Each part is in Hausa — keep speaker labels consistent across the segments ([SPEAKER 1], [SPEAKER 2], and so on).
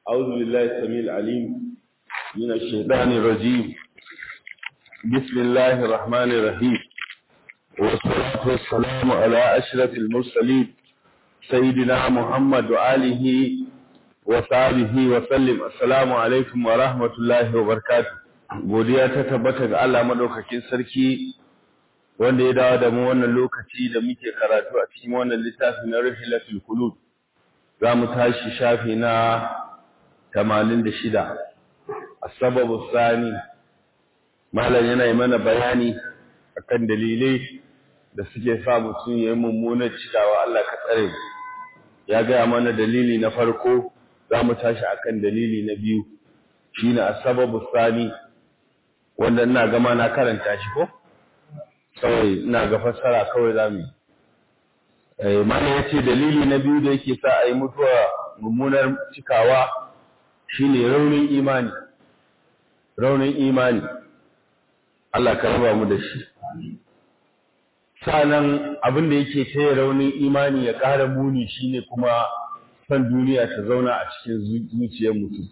[SPEAKER 1] أعوذ بالله السميع العليم من الشيطان الرجيم بسم الله الرحمن الرحيم والصلاة والسلام على أشرف المرسلين سيدنا محمد وآله وصحبه وسلم السلام عليكم ورحمة الله وبركاته godiya ta tabbata ga Allah madaukakin sarki wanda ya dawo da mu wannan lokaci da muke karatu a cikin wannan littafi na Rihlatul Qulub za mu tashi shafi na 86 as-sababu sani malam yana yi mana bayani akan dalilai da suke sa mutum ya yi mummunar cikawa Allah ka tsare ya gaya mana dalili na farko za mu tashi akan dalili na biyu shine as-sababu sani wanda ina gama na karanta shi ko kawai ina ga fassara kawai za mu yi mana ya ce dalili na biyu da yake sa a yi mutuwa mummunar cikawa shine raunin imani raunin imani Allah ka raba mu da shi sanan abin da yake taya raunin imani ya ƙara muni shine kuma san duniya ta zauna a cikin zuciyar mutum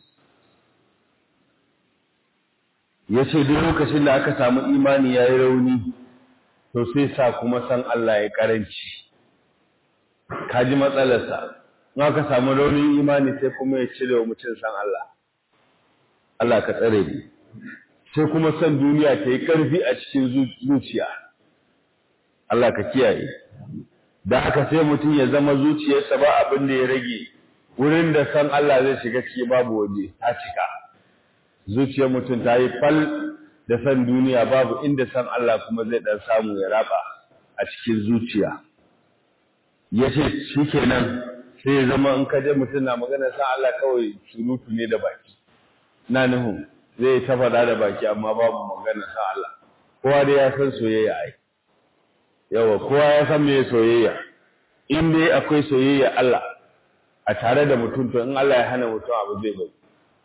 [SPEAKER 1] ya ce duk lokacin da aka samu imani ya yi rauni to sai sa kuma san Allah ya karanci ka ji matsalarsa in aka samu raunin imani sai kuma ya cire wa mutum san Allah Allah ka tsare ni sai kuma san duniya ta yi ƙarfi a cikin zuciya Allah ka kiyaye da haka sai mutum ya zama zuciyarsa ba abin da ya rage wurin da san Allah zai shiga ciki babu waje ta cika zuciyar mutum ta yi fal da san duniya babu inda san Allah kuma zai dan samu ya raba a cikin zuciya yace shikenan sai ya zama in ka je mutum na magana san Allah kawai surutu ne da baki na nuhu zai ta faɗa da baki amma babu magana san Allah kowa dai ya san soyayya ai yawa kowa ya san me soyayya in dai akwai soyayya Allah a tare da mutum to in Allah ya hana mutum abu zai bari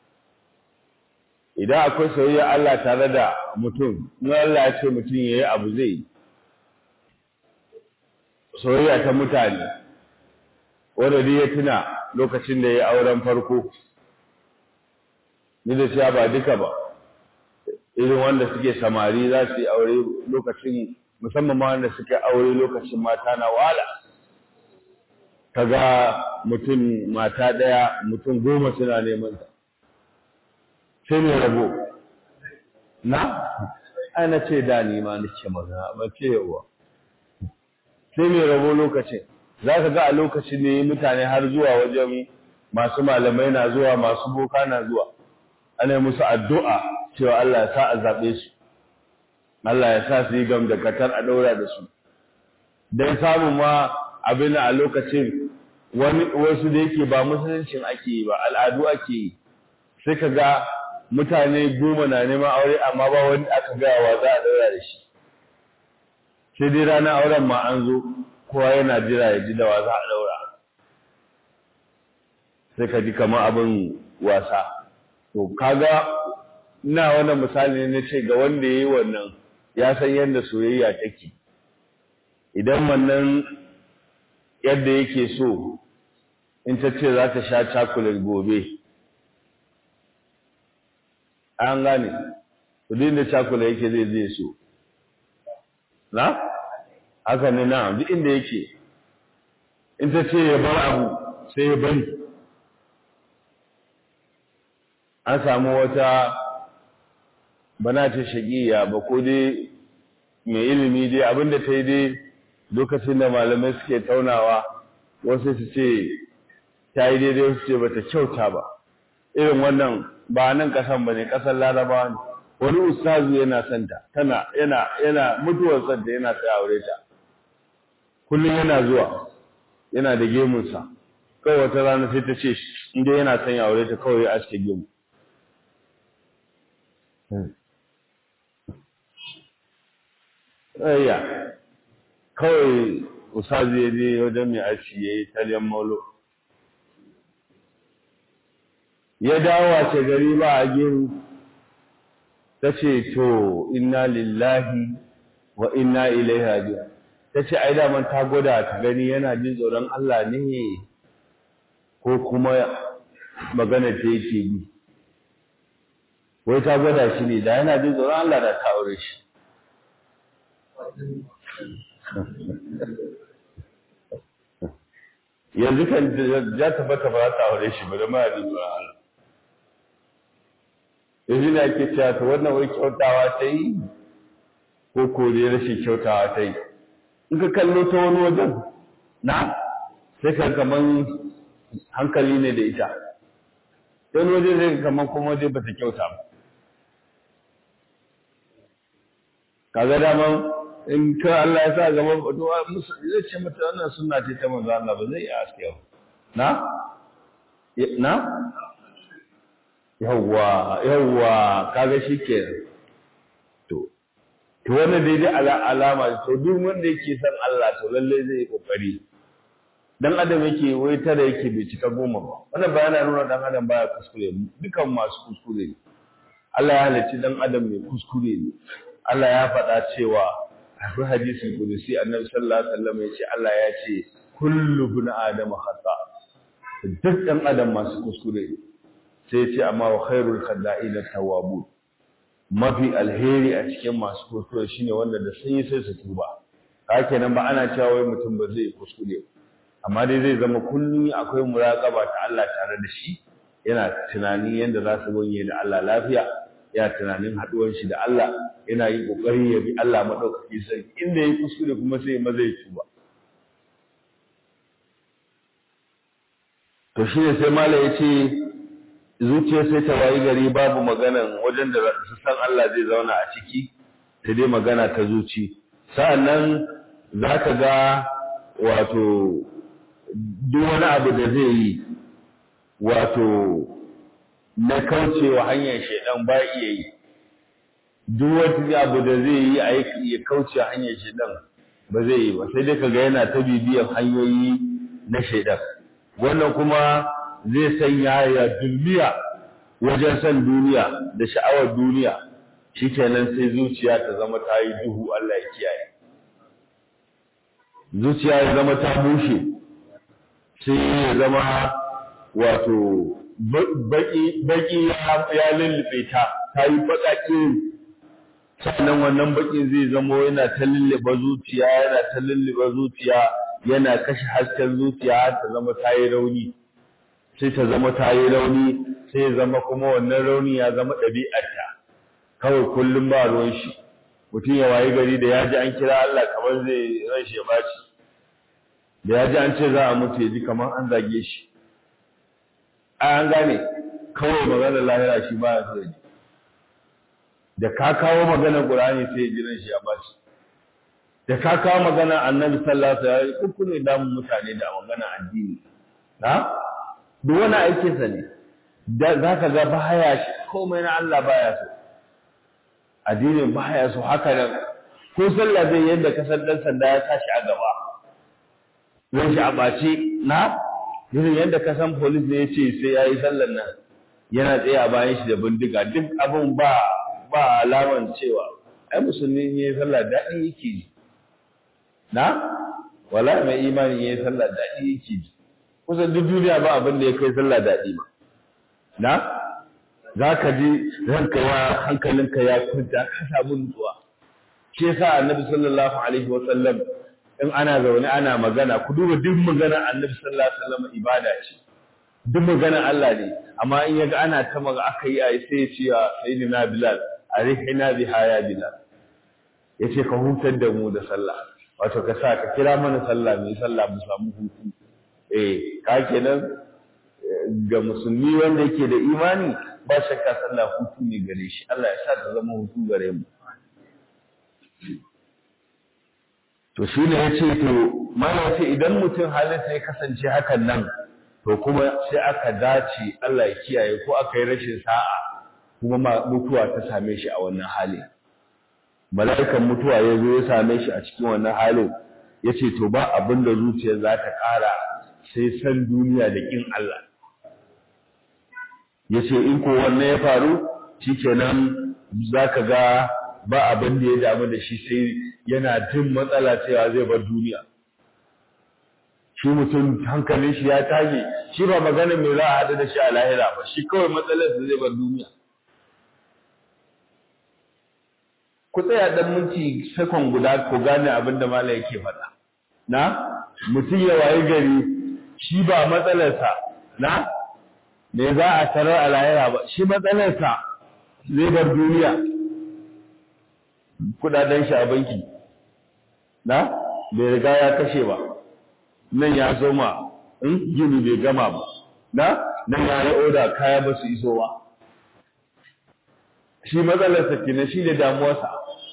[SPEAKER 1] idan akwai soyayya Allah tare da mutum in Allah ya ce mutum yayi abu zai yi soyayya ta mutane wanda dai ya tuna lokacin da ya auren farko ni da cewa ba duka ba irin wanda suke samari za su yi aure lokacin musamman ma wanda suke aure lokacin mata na wala kaga mutum mata daya mutum goma suna neman ta sai mai rabo na ana ce da ni ma nake magana ba ce yawa sai mai rabo lokacin za ka ga a lokacin ne mutane har zuwa wajen masu malamai na zuwa masu boka na zuwa ana musu addu'a cewa Allah ya sa a zaɓe su Allah ya sa su yi gam da katar a ɗaura da su don samun ma abin a lokacin wasu da yake ba musuluncin ake yi ba al'adu ake yi sai ka ga mutane goma na neman aure amma ba wani aka gawa za a daura da shi sai dai ranar auren ma an zo kowa yana jira ya ji da wa za a daura sai ka ji kamar abin wasa to kaga ina wannan misali ne ce ga wanda ya yi wannan ya san yadda soyayya take idan wannan yadda yake so in ta ce za ta sha cakulet gobe an gane kudin da cakula yake zai zai so na haka ne na duk inda yake in ta ce ya bar abu sai ya bari an samu wata bana ta shagiya ba ko dai mai ilimi dai abinda ta yi dai lokacin da malamai suke taunawa wasu su ce ta yi daidai su ce ba ta kyauta ba irin wannan ba nan kasan bane kasan larabawa ne wani ustazu yana santa tana yana yana mutuwar santa yana sai aure ta kullum yana zuwa yana da gemun sa kawai wata rana sai ta ce inda yana son ya aure ta kawai ya aske gemu ayya kawai ustazu ya je wajen mai aski yayi talyan maulo ya dawo wace gari ba a gero ta ce to inna lillahi wa inna ilaihi raji'un ta ce ai daman ta gwada ta gani yana jin tsoron Allah ne ko kuma magana ta yake bi wai ta gwada shi ne da yana jin tsoron Allah da ta aure shi yanzu kan ya tabbata ba za ta aure shi ba da ma jin tsoron Allah yanzu na ke cewa ta wannan wai kyautawa ta yi ko kore rashin kyautawa ta yi in ka kallo ta wani wajen na sai ka kaman hankali ne da ita wani waje zai kaman kuma waje ba ta kyauta ba kaga daman in ka Allah ya sa gaba duwa musu zai ce mata wannan sunna ce ta manzo Allah ba zai iya aske ba na na yawwa yawwa kaga shikenan to to wannan dai dai alama to duk wanda yake son Allah to lalle zai yi kokari dan adam yake wai tara yake bai cika goma ba wannan ba yana nuna dan adam baya kuskure dukan masu kuskure ne Allah ya halicci dan adam mai kuskure ne Allah ya faɗa cewa akwai hadisin kudusi annabi sallallahu alaihi wasallam ya ce Allah ya ce kullu ibn adam khata duk dan adam masu kuskure ne sai ya ce amma wa khairul khada'in tawwabun mafi alheri a cikin masu kuskure shine wanda da sun yi sai su tuba haka kenan ba ana cewa wai mutum ba zai kuskure amma dai zai zama kullum akwai muraqaba ta Allah tare da shi yana tunani yanda za su gonye da Allah lafiya yana tunanin haduwar shi da Allah yana yin kokari ya bi Allah madaukaki sai inda yayi kuskure kuma sai ma zai tuba to shine sai malai yace zuciya sai ta wayi gari babu maganan wajen da su san Allah zai zauna a ciki ta dai magana ta zuci sa'annan zaka ga wato duk wani abu da zai yi wato na kaucewa hanyar shaidan ba iya yi duk wani abu da zai yi a ya kauce hanyar shaidan ba zai yi ba sai dai kaga yana ta bibiyan hanyoyi na shaidan wannan kuma zai sanya ya dulmiya wajen san duniya da sha'awar duniya shikenan sai zuciya ta zama ta yi duhu Allah ya kiyaye zuciya ya zama ta bushe sai ya zama wato baki ya lullube ta ta yi baƙaƙi sannan wannan baƙin zai zama yana ta lullube zuciya yana ta lullube zuciya yana kashe hasken zuciya ta zama ta yi rauni sai ta zama ta yi rauni sai ya zama kuma wannan rauni ya zama ɗabi'arta kawai kullum ba ruwan shi mutum ya wayi gari da ya ji an kira Allah kamar zai ran shi ya ɓaci da ya ji an ce za a mutu ya ji kamar an zage shi an gane kawai maganar lahira shi ba ya so ji da ka kawo maganar Qur'ani sai ya jiran shi ya bashi da ka kawo maganar Annabi sallallahu alaihi wasallam kuku ne damun mutane da maganar addini na duk wani aikin sa ne da zaka ga baya shi komai na Allah baya so addinin baya so haka nan ko sallah zai yadda ka san dan sanda ya tashi a gaba zai shi a ɓace na irin yadda ka san polis ne ya ce sai ya yi sallar nan yana tsaye a bayan shi da bindiga duk abin ba ba alaman cewa ai musulmi ne ya sallah daɗi yake ji na wala mai imani ya sallah daɗi yake ji kusan duk duniya ba abin da ya kai sallah daɗi ma na za ka ji ranka ya hankalinka ya kwanta ka samu nutsuwa shi yasa annabi sallallahu alaihi wa sallam in ana zaune ana magana ku duba duk magana annabi sallallahu alaihi wasallam ibada ce duk magana Allah ne amma in yaga ana ta maga aka yi ai sai ya ce ya sayyidina bilal arihina biha ya bilal yace ka hutar da mu da sallah wato ka sa ka kira mana sallah mai sallah mu samu hutu eh ka kenan ga musulmi wanda yake da imani ba shakka sallah hutu ne gare shi Allah ya sa ta zama hutu gare mu to shi ne ya ce to mana ce idan mutum halinsa ya kasance hakan nan to kuma sai aka dace Allah ya kiyaye ko aka yi rashin sa'a kuma mutuwa ta same shi a wannan halin mala'ikan mutuwa ya zo ya same shi a cikin wannan halin ya ce to ba abin da zuciya za ta ƙara sai san duniya da ƙin Allah ya ce in ko wannan ya faru shikenan za ka ga ba abin da ya damu da shi sai yana jin matsala cewa zai bar duniya shi mutum hankalin shi ya tage shi ba magana mai za a haɗu da shi a lahira ba shi kawai matsalar da zai bar duniya ku tsaya dan minti sakon guda ku gane abin da mala yake faɗa na mutum ya wayi gari shi ba matsalarsa na me za a tarar a lahira ba shi matsalarsa zai bar duniya kudaden shi a banki na bai riga ya kashe ba nan ya soma in gini bai gama ba na nan ya yi oda kaya ba su iso ba shi matsalarsa kenan shi ne damuwarsa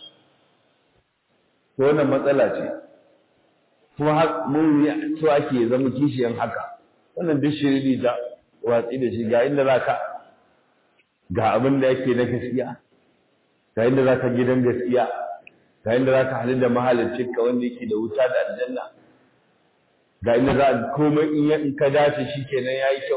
[SPEAKER 1] to wannan matsala ce kuma mun yi so ake zama kishiyan haka wannan duk shiriri da watsi da shi ga inda za ka ga abin da yake na gaskiya ga inda za ka gidan gaskiya ga inda za ka halin da mahaliccinka wanda yake da wuta da aljanna ga inda za a komai in ka dace shi kenan ya yi kyau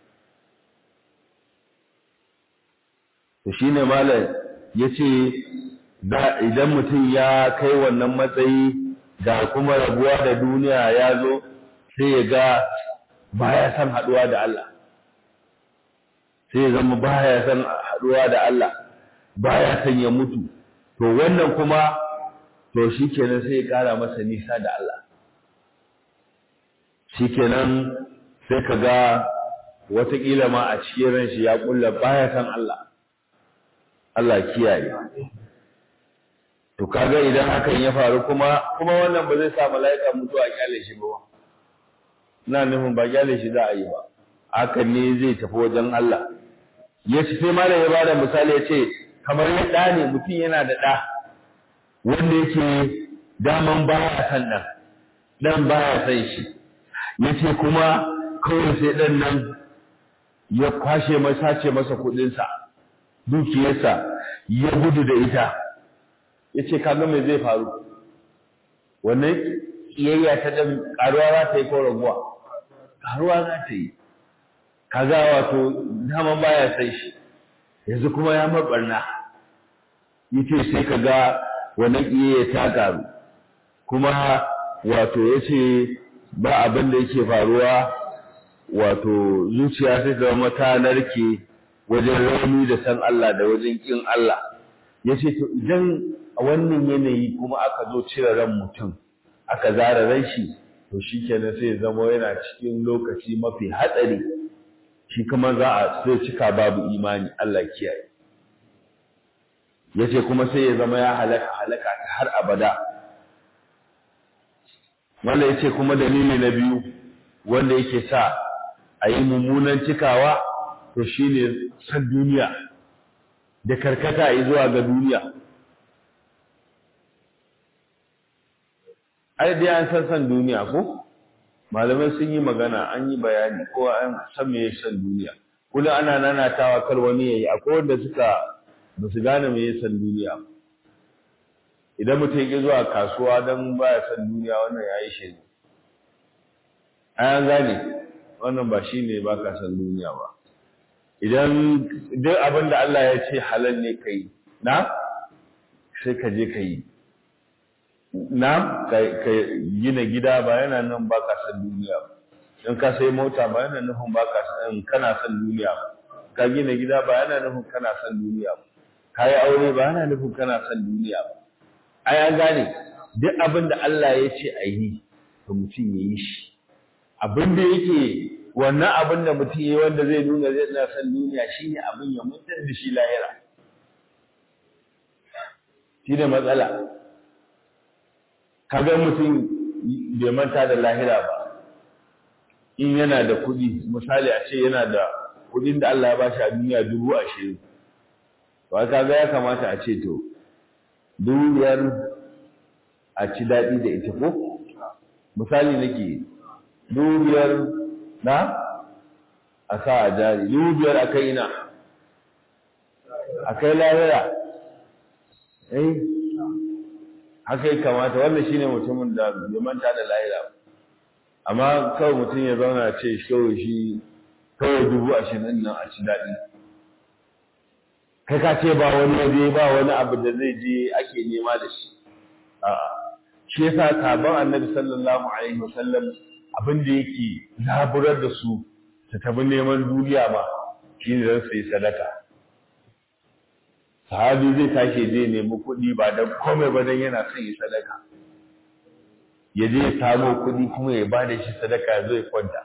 [SPEAKER 1] to shi ne malam ya ce idan mutum ya kai wannan matsayi da kuma rabuwa da duniya ya zo sai ya ga baya san haɗuwa da Allah sai ya zama baya san haɗuwa da Allah baya san ya mutu to wannan kuma to shikenan sai ya ƙara masa nisa da Allah shikenan sai ka ga wataƙila ma a cikin ran shi ya ƙulla baya san Allah Allah kiyaye to kaga idan hakan ya faru kuma kuma wannan ba zai sa mala'ika mutuwa a kyale shi ba ina nufin ba kyale shi za a yi ba hakan ne zai tafi wajen Allah ya ce sai malam ya bada misali ya ce kamar ya ɗa ne mutum yana da ɗa wanda yake daman baya san ɗan ɗan baya san shi ya ce kuma kawai sai ɗan nan ya kwashe masa ce masa kuɗinsa dukiyarsa ya gudu da ita ya ce kaga mai zai faru wannan ƙiyayya ta ɗan ƙaruwa za ta yi ko raguwa ƙaruwa za ta yi kaga wato daman baya sai shi yanzu kuma ya mabarna yace sai kaga wannan ƙiyayya ta ƙaru kuma wato yace ba abin da yake faruwa wato zuciya sai ta zama ta narke wajen rauni da san Allah da wajen kin Allah yace to idan a wannan yanayi kuma aka zo cire ran mutum aka zara ran shi to shikenan sai zama yana cikin lokaci mafi hatsari shi kuma za a sai cika babu imani Allah kiyaye yace kuma sai ya zama ya halaka halaka ta har abada wanda yace kuma dalili na biyu wanda yake sa a yi mummunan cikawa to shine san duniya da karkata yi zuwa ga duniya ai dai an san san duniya ko malamai sun yi magana an yi bayani ko an san me san duniya kullum ana nanatawa kar wani yayi akwai wanda suka ba su gane me san duniya idan mutum ya zuwa kasuwa don baya san duniya wannan yayi shi ne ai an gane wannan ba shine ba ka san duniya ba idan duk abin da Allah ya ce halal ne kai na sai ka je ka yi na ka gina gida ba yana nan ba ka san duniya ba in ka sai mota ba yana nufin ba ka san kana san duniya ba ka gina gida ba yana nufin kana san duniya ba ka yi aure ba yana nufin kana san duniya ba ai an gane duk abin da Allah ya ce a yi to mutum ya yi shi abin da yake wannan abin da mutum ya yi wanda zai nuna zai na san duniya shine abin ya mutar da shi lahira shi ne matsala kaga mutum bai manta da lahira ba in yana da kuɗi misali a ce yana da kuɗin da Allah ya ba shi a duniya dubu ashirin ba kaga ya kamata a ce to dubu biyar a ci daɗi da ita ko misali nake dubu biyar na a sa a jari dubu biyar a kai ina a kai lahira eh haka ya kamata wannan shine mutumin da bai manta da lahira amma kawai mutum ya zauna ce kawai shi kawai dubu ashirin nan a ci daɗi kai ka ce ba wani waje ba wani abu da zai je ake nema da shi a'a shi yasa sabon annabi sallallahu alaihi wasallam abin da yake zaburar da su su tafi neman duniya ma shi ne don su yi sadaka sahabi zai tashi zai nemi kuɗi ba don komai ba don yana son yi sadaka ya je ya samo kuɗi kuma ya ba da shi sadaka zai kwanta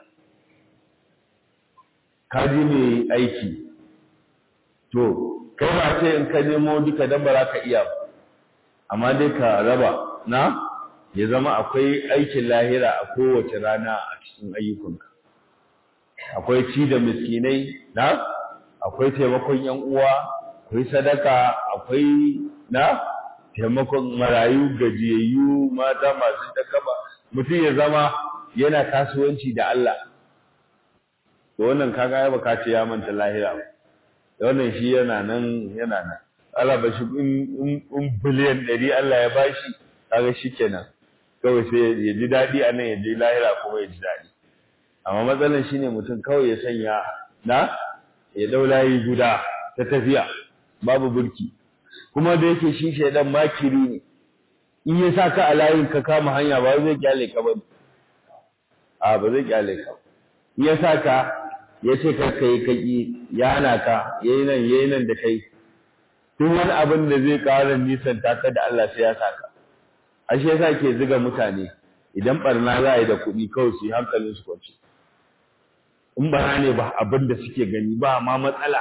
[SPEAKER 1] ka ji mai aiki to kai ba ce in ka nemo duka dan ba za ka iya ba amma dai ka raba na ya zama akwai aikin lahira a kowace rana a cikin ayyukanka akwai ci da miskinai na akwai taimakon yan uwa akwai sadaka akwai na taimakon marayu gajiyayyu mata masu takaba mutum ya zama yana kasuwanci da Allah to wannan kaga ya baka ce ya manta lahira wannan shi yana nan yana nan Allah ba shi in biliyan ɗari Allah ya bashi kaga shi kenan kawai sai ya ji daɗi a nan ya ji lahira kuma ya ji daɗi amma matsalar shi ne mutum kawai ya sanya na ya dau layi guda ta tafiya babu burki kuma da yake shi shaidan makiri ne in ya sa ka a layin ka kama hanya ba zai kyale ka ba a ba zai kyale ka in ya sa ka ya ce ka kai kaki ya hana ka yayi nan yayi nan da kai duk wani abin da zai ƙara nisan taka da Allah sai ya sa ka ashe yasa ke ziga mutane idan barna za a yi da kuɗi kawai su yi hankalin su kwanci in bara ne ba abin da suke gani ba ma matsala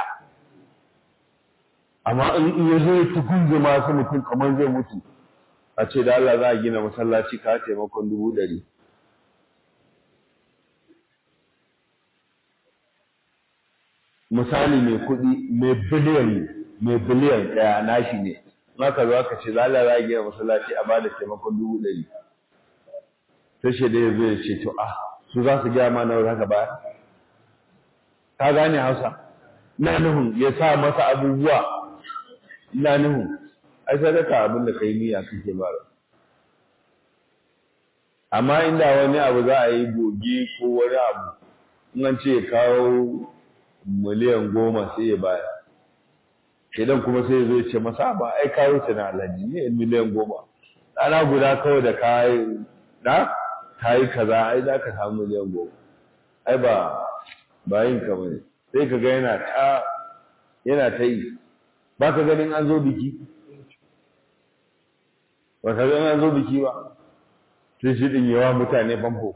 [SPEAKER 1] amma in ya zo ya tukunje masu mutum kamar zai mutu a ce da Allah za a gina masallaci ka taimakon dubu ɗari misali mai kuɗi mai biliyan mai biliyan ɗaya nashi ne maka zo aka ce za Allah za a gina masallaci a bada taimakon dubu ɗari sai shi da ya zo ya ce to ah su za su gaya ma nawa haka ba ka gane hausa ina nuhun ya sa masa abubuwa ina nuhun ai sadaka abin da kai niyya kake ba amma inda wani abu za a yi goge ko wani abu in an ce kawo miliyan goma sai ya baya idan kuma sai ya zo ya ce masa ba ai kawo ta na alhaji ne miliyan goma ɗana guda kawai da kayi na kayi kaza ai za ka samu miliyan goma ai ba ba yin ka bane sai ka ga yana ta yana ta yi ba ka ganin an zo biki ba ka ganin an zo biki ba sai shi din yawa mutane famfo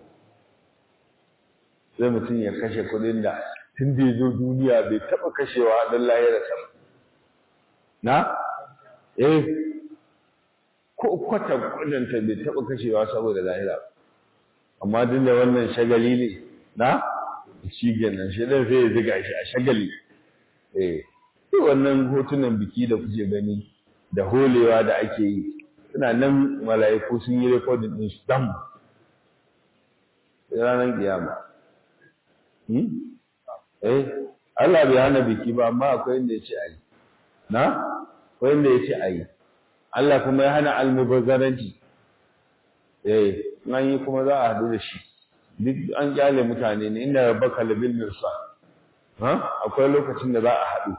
[SPEAKER 1] sai mutum ya kashe kuɗin da tun da ya zo duniya bai taɓa kashewa don lahira sama na eh ko kwata kudanta bai taɓa kashewa saboda lahira amma duk da wannan shagali ne na shi kenan shi dan sai ya ziga shi a shagali eh duk wannan hotunan biki da kuke gani da holewa da ake yi suna nan mala'iku sun yi recording din su dam ranar kiyama eh Allah bai hana biki ba amma akwai inda ya ce a yi na akwai inda ya ce a yi Allah kuma ya hana almubazzaranci eh nan yi kuma za a haɗu da shi duk an kyale mutane ne inda rabbaka labil mirsa ha akwai lokacin da za a haɗu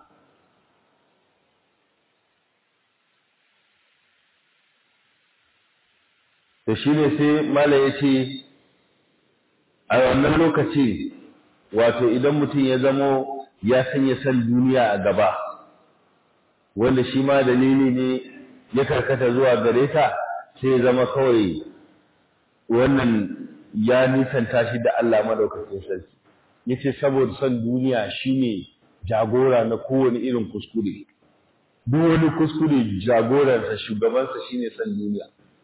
[SPEAKER 1] da shi ne sai mala ya ce a wannan lokaci wato idan mutum ya zamo ya sanya san duniya a gaba wanda shi ma dalili ne ya karkata zuwa gare ta sai ya zama kawai wannan ya nisanta shi da Allah madaukakin sarki yace saboda son duniya shine jagora na kowane irin kuskure duk wani kuskure jagoransa shugabansa shine son duniya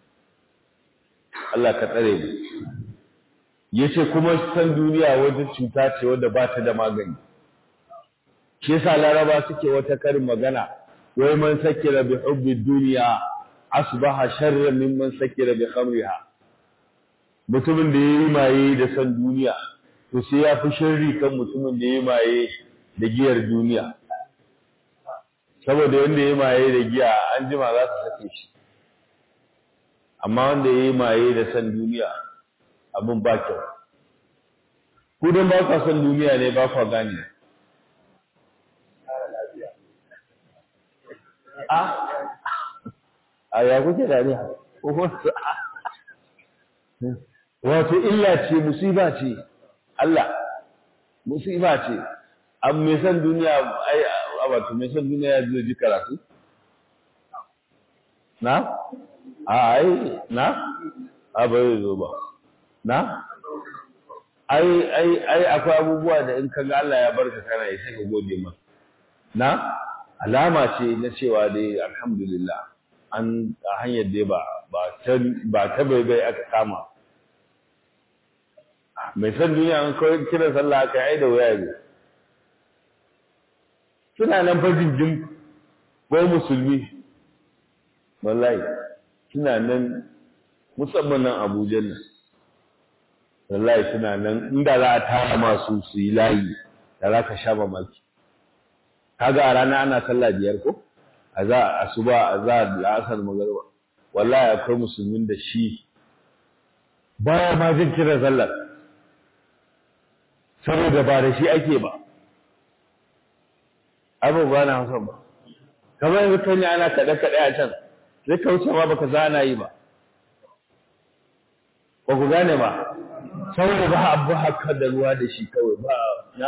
[SPEAKER 1] Allah ka tsare mu yace kuma san duniya wata cuta ce wadda ba ta da magani shi yasa laraba suke wata karin magana wai man sakira bi hubbi dunya asbaha sharran mimman sakira bi khamriha mutumin da yayi maye da san duniya to sai ya fi sharri kan mutumin da yayi maye da giyar duniya saboda wanda yayi maye da giya an jima za su sake shi amma wanda yayi maye da san duniya abin ba kyau ku dan ba ka san duniya ne ba ka gane a a ya kuke dariya wato illa ce musiba ce Allah musiba ce an mai san duniya ai wato mai san duniya zai ji karatu na a ai na a bai zo ba na ai ai ai akwai abubuwa da in kaga Allah ya barka kana yi sai ka gode masa na alama ce na cewa dai alhamdulillah an a hanyar dai ba ba ta ba ta bai bai aka kama mai san duniya an kawai kiran sallah aka yi da waya ne suna nan fa jinjin ko musulmi wallahi suna nan musamman nan Abuja nan wallahi suna nan inda za a tara masu su yi layi da za ka sha mamaki kaga a rana ana sallah biyar ko a za a asuba a za a la'asar magarba wallahi akwai musulmin da shi baya ma jin kiran sallar saboda ba da shi ake ba abubuwa na hausa ba kamar yanzu kan yi ana kaɗe-kaɗe a can zai ka wuce ma baka zana yi ba ba ku gane ba saboda ba abu haka da ruwa da shi kawai ba na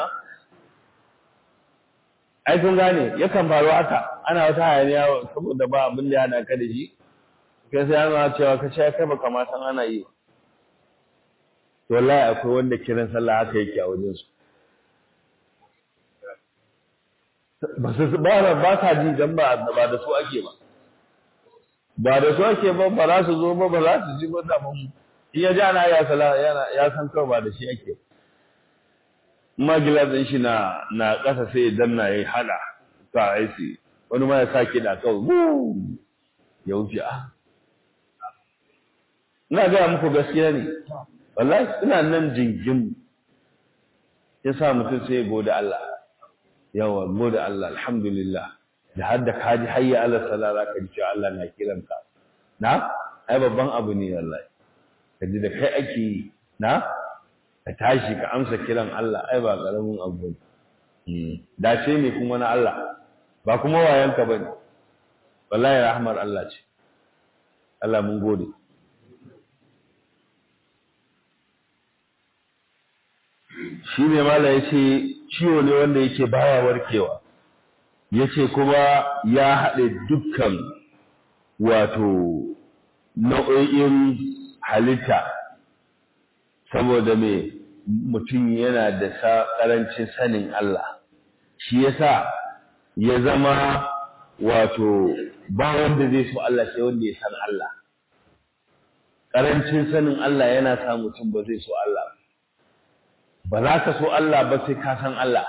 [SPEAKER 1] ai kun gane yakan faru haka ana wata hayaniya saboda ba abin da ya hana ka da shi kai sai ana cewa ka ce kai baka ma san ana yi to wallahi akwai wanda kiran sallah haka yake a wajen su ba su ba ba sa ji dan ba ba da su ake ba ba da su ake ba ba za su zo ba ba za su ji ba da mun in ya ji ana ya sala yana ya san kawai ba da shi ake ma gilasin shi na na ƙasa sai ya danna ya hada ka aisi wani ma ya sa kiɗa kawai ya wuce a ina gaya muku gaskiya ne wallahi ina nan jingim ya sa mutum sai ya gode Allah yawa gode Allah alhamdulillah da har da kaji hayya ala sala za ka ji cewa Allah na kiranka na ai babban abu ne wallahi ka ji da kai ake yi na ka tashi ka amsa kiran Allah ai ba karamin abu ne dace ne kuma na Allah ba kuma wayanka ba ne wallahi rahmar Allah ce Allah mun gode shi ne mala ya ce ciwo ne wanda yake baya warkewa ya ce kuma ya haɗe dukkan wato nau'o'in halitta saboda me mutum yana da ƙarancin sanin Allah shi yasa ya zama wato ba wanda zai so Allah sai wanda ya san Allah ƙarancin sanin Allah yana sa mutum ba zai so Allah ba za ka so Allah ba sai ka san Allah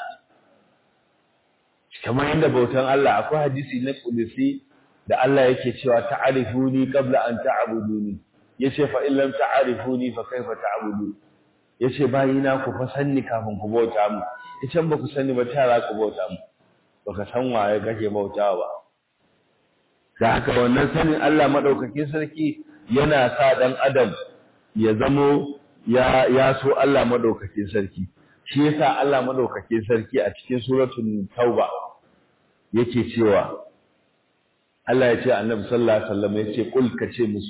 [SPEAKER 1] kamar yadda bautan Allah akwai hadisi na kudusi da Allah yake cewa ta'arifuni qabla an ta'buduni yace fa in lam ta'arifuni fa kaifa ta'budu yace bayina ku fa sanni kafin ku bauta mu yace ba ku sanni ba ta za ku bauta mu baka san waye kake bautawa ba da haka wannan sanin Allah madaukakin sarki yana sa dan adam ya zamo ya ya so Allah madaukakin sarki shi yasa Allah madaukakin sarki a cikin suratul tauba yake cewa Allah ya ce annabi sallallahu alaihi wasallam ya ce kul ka ce musu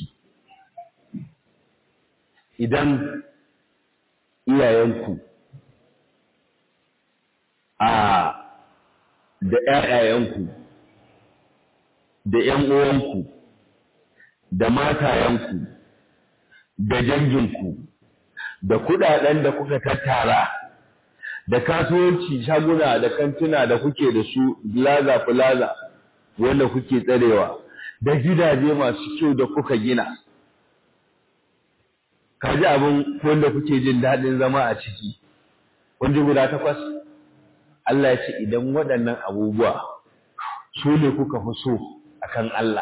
[SPEAKER 1] idan iyayenku a da ƴaƴayenku da ƴan uwanku da matayenku da danginku da kudaden da kuka tattara da kasuwanci shaguna da kantuna da kuke da su plaza plaza wanda kuke tsarewa da gidaje masu kyau da kuka gina kaji abin wanda kuke jin daɗin zama a ciki wanda guda takwas Allah ya ce idan waɗannan abubuwa su ne kuka fi so akan Allah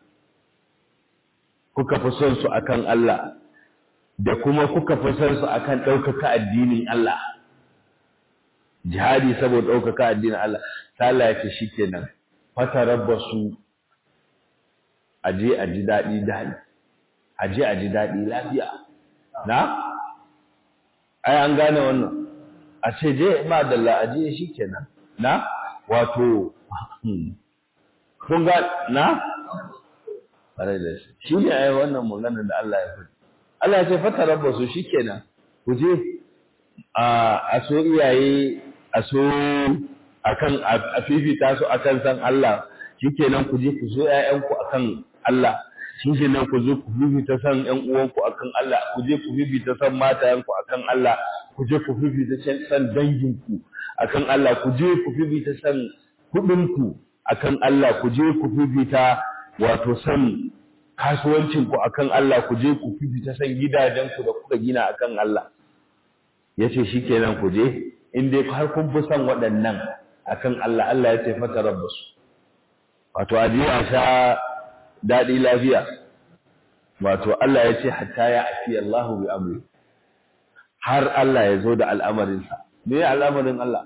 [SPEAKER 1] kuka fi son su akan Allah da kuma kuka fi son su akan ɗaukaka addinin Allah jihadi saboda ɗaukaka addinin Allah ta Allah ya ce shikenan fatarabbasu aje a ji daɗi daɗi aje a ji daɗi lafiya na ai an gane wannan a ce je ba dalla aje shi kenan na wato kun ga na ƙwarai da shi shi ne ai wannan magana da Allah ya faɗi Allah ya ce fatarabbasu shikenan ku je a so iyaye a so akan a fifita su akan san Allah shikenan ku je ku so ƴaƴanku akan Allah shikenan ku zo ku fifita san ƴan uwanku akan Allah ku je ku fifita san matayenku akan Allah ku je ku fifita san danginku akan Allah ku je ku fifita san kuɗinku akan Allah ku je ku fifita wato san kasuwancinku akan Allah ku je ku fifita san gidajenku da kuka gina akan Allah yace shikenan ku je in dai har kun fi san waɗannan akan Allah Allah ya ce fata rabbasu wato aje a sha daɗi lafiya wato Allah ya ce hatta ya afi Allahu bi amri har Allah ya zo da al'amarinsa me al'amarin Allah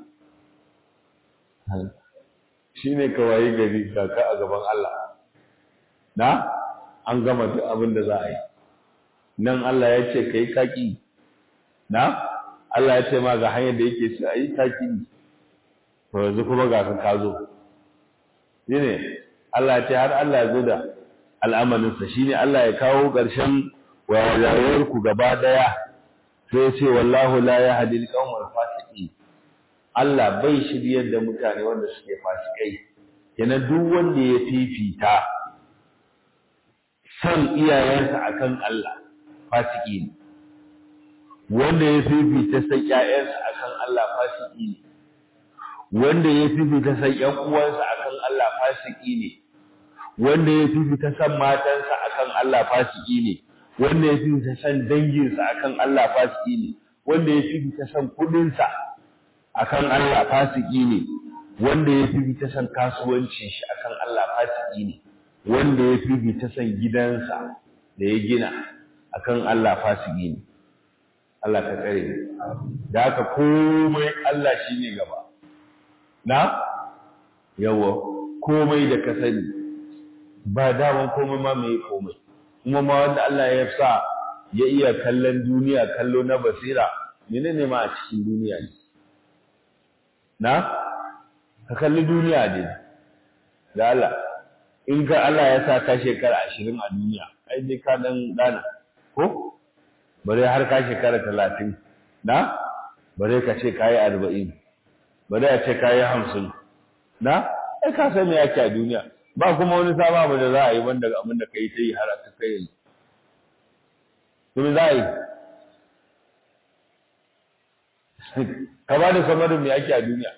[SPEAKER 1] shine kawai gari kaka a gaban Allah na an gama duk abin da za a yi nan Allah ya ce kai kaki na Allah ya ce ma ga hanyar da yake su a yi kaki to yanzu kuma ga ka ka zo shine Allah ya ce har Allah ya zo da al'amarinsa shine Allah ya kawo ƙarshen wayar ku gaba daya sai ya ce wallahu la yahdi al-qawmal fasiqin Allah bai shiryar da mutane wanda suke fasikai kenan duk wanda ya fifita san iyayensa akan Allah fasiki ne wanda ya fifita san ƴaƴansa akan Allah fasiki ne wanda ya fifita san ƴan uwansa akan Allah fasiki ne wanda ya fifita san matansa akan Allah fasiki ne wanda ya fifita san danginsa akan Allah fasiki ne wanda ya fifita san kudinsa akan Allah fasiki ne wanda ya fifita san kasuwancin shi akan Allah fasiki ne wanda ya fifita san gidansa da ya gina akan Allah fasiki ne Allah ka tsare da haka komai Allah shine gaba na yawa komai da ka sani ba daman komai ma mai komai kuma ma wanda Allah ya sa ya iya kallon duniya kallo na basira menene ma a cikin duniya ne na ka kalli duniya ne da Allah in ka Allah ya sa ka shekara ashirin a duniya ai dai ka dan dana ko bare har ka shekara talatin na bare ka ce kayi arba'in bare a ce kayi hamsin na ai ka san me yake a duniya ba kuma wani sabon abu da za a yi wanda abin da kai ta yi har aka kai yanzu kuma za a yi ka ba da samarin me ake a duniya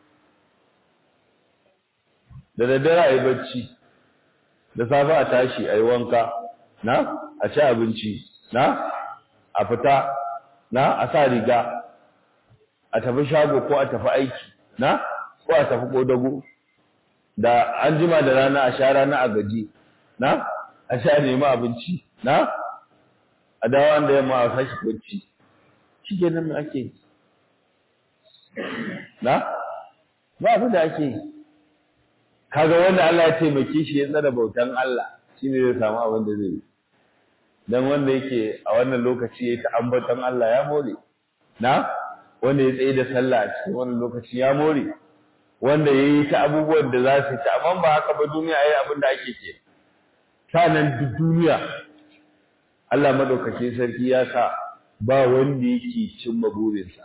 [SPEAKER 1] da daddare a yi bacci da safe a tashi a yi wanka na a ci abinci na a fita na a sa riga a tafi shago ko a tafi aiki na ko a tafi kodago da an jima da rana a sha rana a gaji na a sha nemi abinci na a dawo da yamma a sashi bacci shi ke nan ake yi na ba abin da ake yi kaga wanda Allah ya taimake shi ya tsara bautan Allah shine zai samu abin da zai yi dan wanda yake a wannan lokaci yayi ta ambaton Allah ya more na wanda ya tsaye da sallah a cikin wannan lokaci ya more wanda yayi ta abubuwan da za su ci amma ba haka ba duniya yayi abin da ake ke sanan duk duniya Allah madaukakin sarki ya sa ba wanda yake cimma burinsa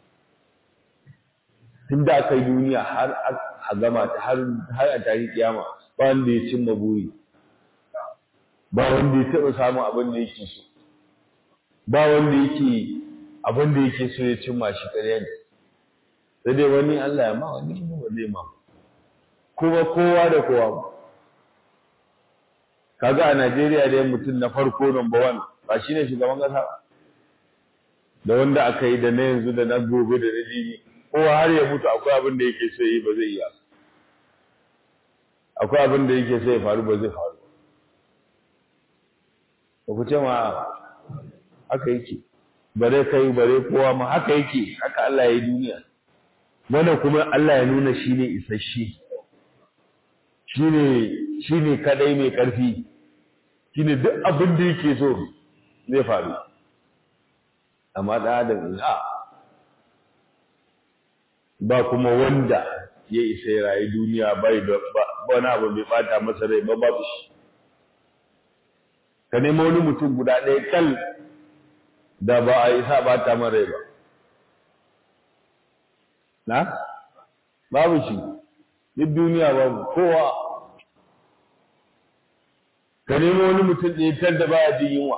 [SPEAKER 1] tun da aka yi duniya har a gama ta har a tarihi kiyama ba wanda ya cimma buri ba wanda ya taɓa samun abin da yake so ba wanda yake abin da yake so ya cimma shi ƙarya ne sai dai wani Allah ya ma wani kuma ba zai ma kuma kowa da kowa kaga a Najeriya dai mutum na farko number one ba shine shugaban kasa da wanda aka yi da na yanzu da na gobe da na jibi kowa har ya mutu akwai abin da yake so yi ba zai iya akwai abin da yake so ya faru ba zai faru ba ku ce ma haka yake bare kai bare kowa ma haka yake haka Allah ya yi duniya wanda kuma Allah ya nuna shi ne isasshe shine shine kadai mai karfi shine duk abin da yake so zai faru amma da adam ina ba kuma wanda ya isa ya rayu duniya bai da wani abu bai bata masa rai ba babu shi ka nemo wani mutum guda ɗaya kal da ba a isa ba ta mara ba na babu shi duk duniya babu kowa ka nemo wani mutum ɗaya tar da baya jin yunwa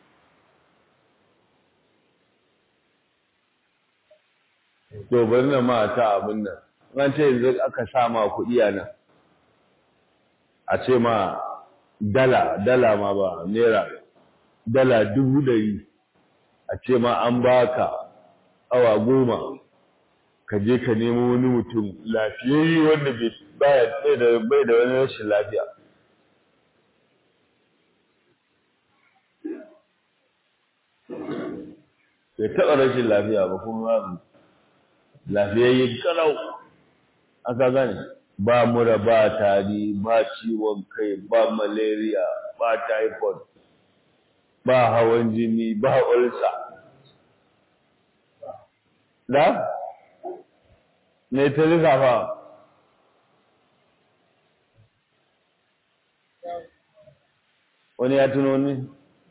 [SPEAKER 1] to bari na ma ta abin nan an ce yanzu aka sa ma kuɗi a nan a ce ma dala dala ma ba naira dala dubu ɗari a ce ma an baka awa goma ka je ka nemo wani mutum lafiyayye wanda bai da bai da wani rashin lafiya bai taɓa rashin lafiya ba kuma babu lafiyayye kalau aka gane ba mura ba tari ba ciwon kai ba malaria ba typhoid ba hawan jini ba ulsa da me ta lissafa wani ya tuno ni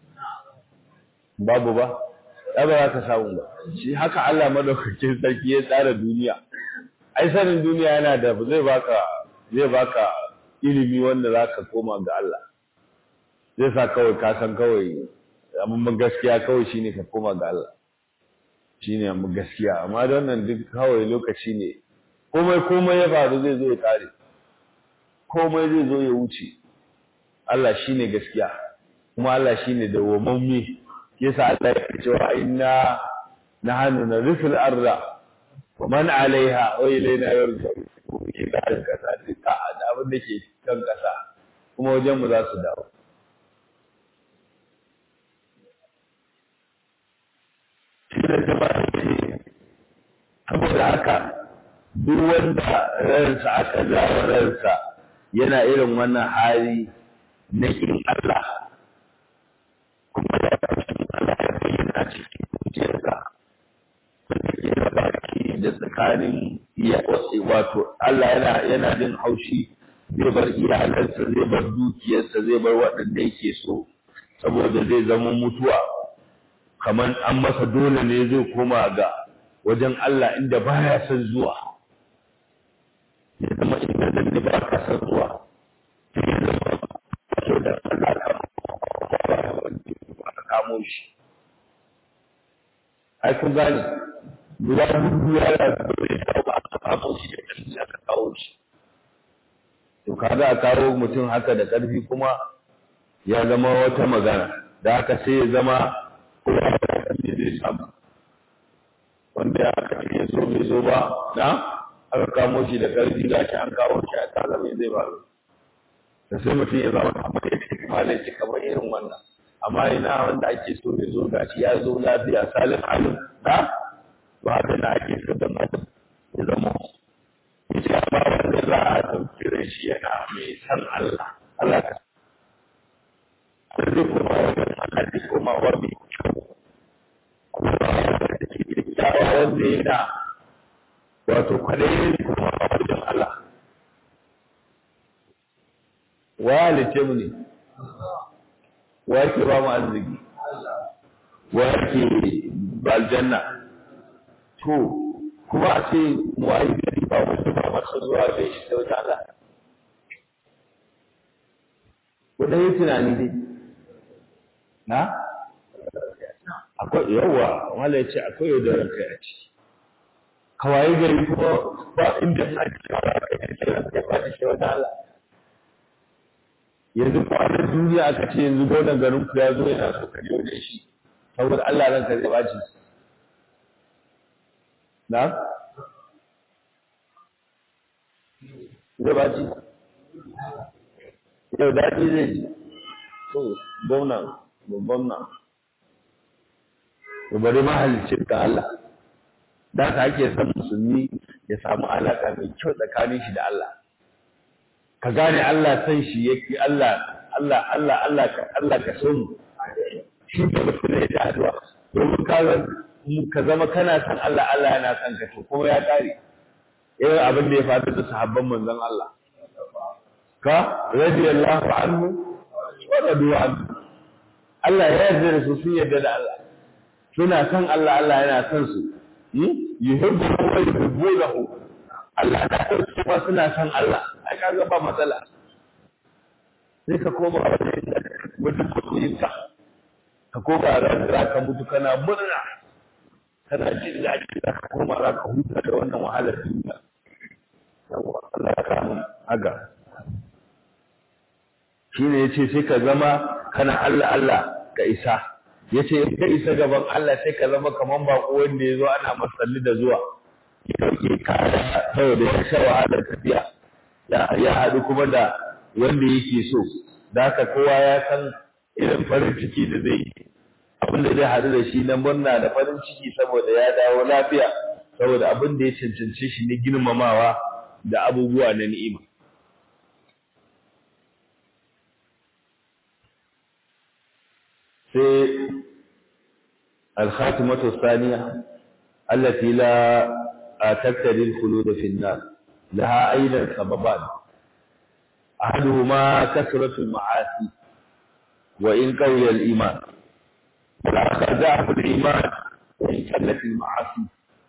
[SPEAKER 1] babu ba ya ba za ka samu ba shi haka Allah madaukakin sarki ya tsara duniya ai sanin duniya yana da zai baka zai baka ilimi wanda za ka koma ga Allah zai sa kawai ka san kawai amma gaskiya kawai shine ka koma ga Allah shine amma gaskiya amma don nan duk kawai lokaci ne komai komai ya faru zai zo ya kare komai zai zo ya wuce Allah shine gaskiya kuma Allah shine dawwamamme yasa Allah ya ce wa inna nahnu narithul arda wa man alaiha wa ilayna yurja'un ke da kasa duka da abin da ke kan kasa kuma wajen mu za su dawo saboda haka duk wanda ransa aka jawo ransa yana irin wannan hali na kin Allah kuma ya kasance Allah ya bayyana cikin zuciyarsa wanda ke da baki da tsakanin iya wato Allah yana yana jin haushi zai bar iyalansa zai bar dukiyarsa zai bar waɗanda yake so saboda zai zama mutuwa kamar an masa dole ne zai koma ga wajen Allah inda baya son zuwa ya zama inda nan da ba ka son zuwa sai ya zama wato da Allah ka kamo shi ai kun gane guda hudu ya da dole ya ba ka kamo shi da ƙarfi aka kawo shi to kaga a kawo mutum haka da ƙarfi kuma ya zama wata magana da haka sai ya zama kowa da kan zai samu wanda ya aka ya zo bai zo ba na aka kamo shi da ƙarfi ga shi an kawo shi a kaza mai zai faru da sai mutum ya zama kamar ya ce kamar ya ce kamar irin wannan amma ina wanda ake so ya zo ga shi ya zo lafiya salin halin na ba haka na ake so da mutum ya zama ya ce amma wanda za a ɗauki shi yana mai san Allah Allah ka zai koma wajen Allah zai koma wa mai kyau kuma da ke kyakkyawa wanda yana wato kwadayin kuma a wajen Allah wa halice mu ne wa yake ba mu arziki wa yake ba aljanna to kuma a ce mu ayi gari ba wanda ba masu zuwa da shi da wata Allah ku dai tunani dai na akwai yawa wala yace akwai yaudarar kai a ciki kawai gari kuma ba inda na ji kawai kai da ba da shi wata Allah yanzu kwanan duniya aka ce yanzu gwamnan garin ku ya zo yana so ka da shi saboda Allah ranka zai baci na zai baci yau daɗi zai ji to gwamnan babban nan to bari mahalicin ka Allah da ka ake son musulmi ya samu alaƙa mai kyau tsakanin shi da Allah ka gane Allah san shi yake Allah Allah Allah Allah ka Allah ka so mu shi da mutum ne da addu'a domin ka ka zama kana san Allah Allah yana san ka to kuma ya kare irin abin da ya faru da sahabban manzon Allah ka radiyallahu anhu wa radu anhu Allah ya yarda da su sun yarda da Allah suna san Allah Allah yana san su yuhibbu wa yuhibbunahu Allah na san su kuma suna san Allah ai kaga ba matsala sai ka koma wajen wajen masoyinka ka koma ran za ka mutu kana murna kana jin daɗi za ka koma za ka huta da wannan wahalar duniya yawa Allah ya kamu aga shine yace sai ka zama kana Allah Allah ka isa yace in ka isa gaban Allah sai ka zama kaman bako wanda ya zo ana masalli da zuwa ya dauke kaya saboda ya sha wahalar tafiya ya haɗu kuma da wanda yake so da haka kowa ya san irin farin ciki da zai yi abin da zai haɗu da shi na murna da farin ciki saboda ya dawo lafiya saboda abin da ya cancanci shi ne girmamawa da abubuwa na ni'ima sai الخاتمة الثانية التي لا تقتضي الخلود في النار لها أيضا سببان أحدهما كثرة المعاصي وإن قوي الإيمان والآخر ضعف الإيمان وإن قلت المعاصي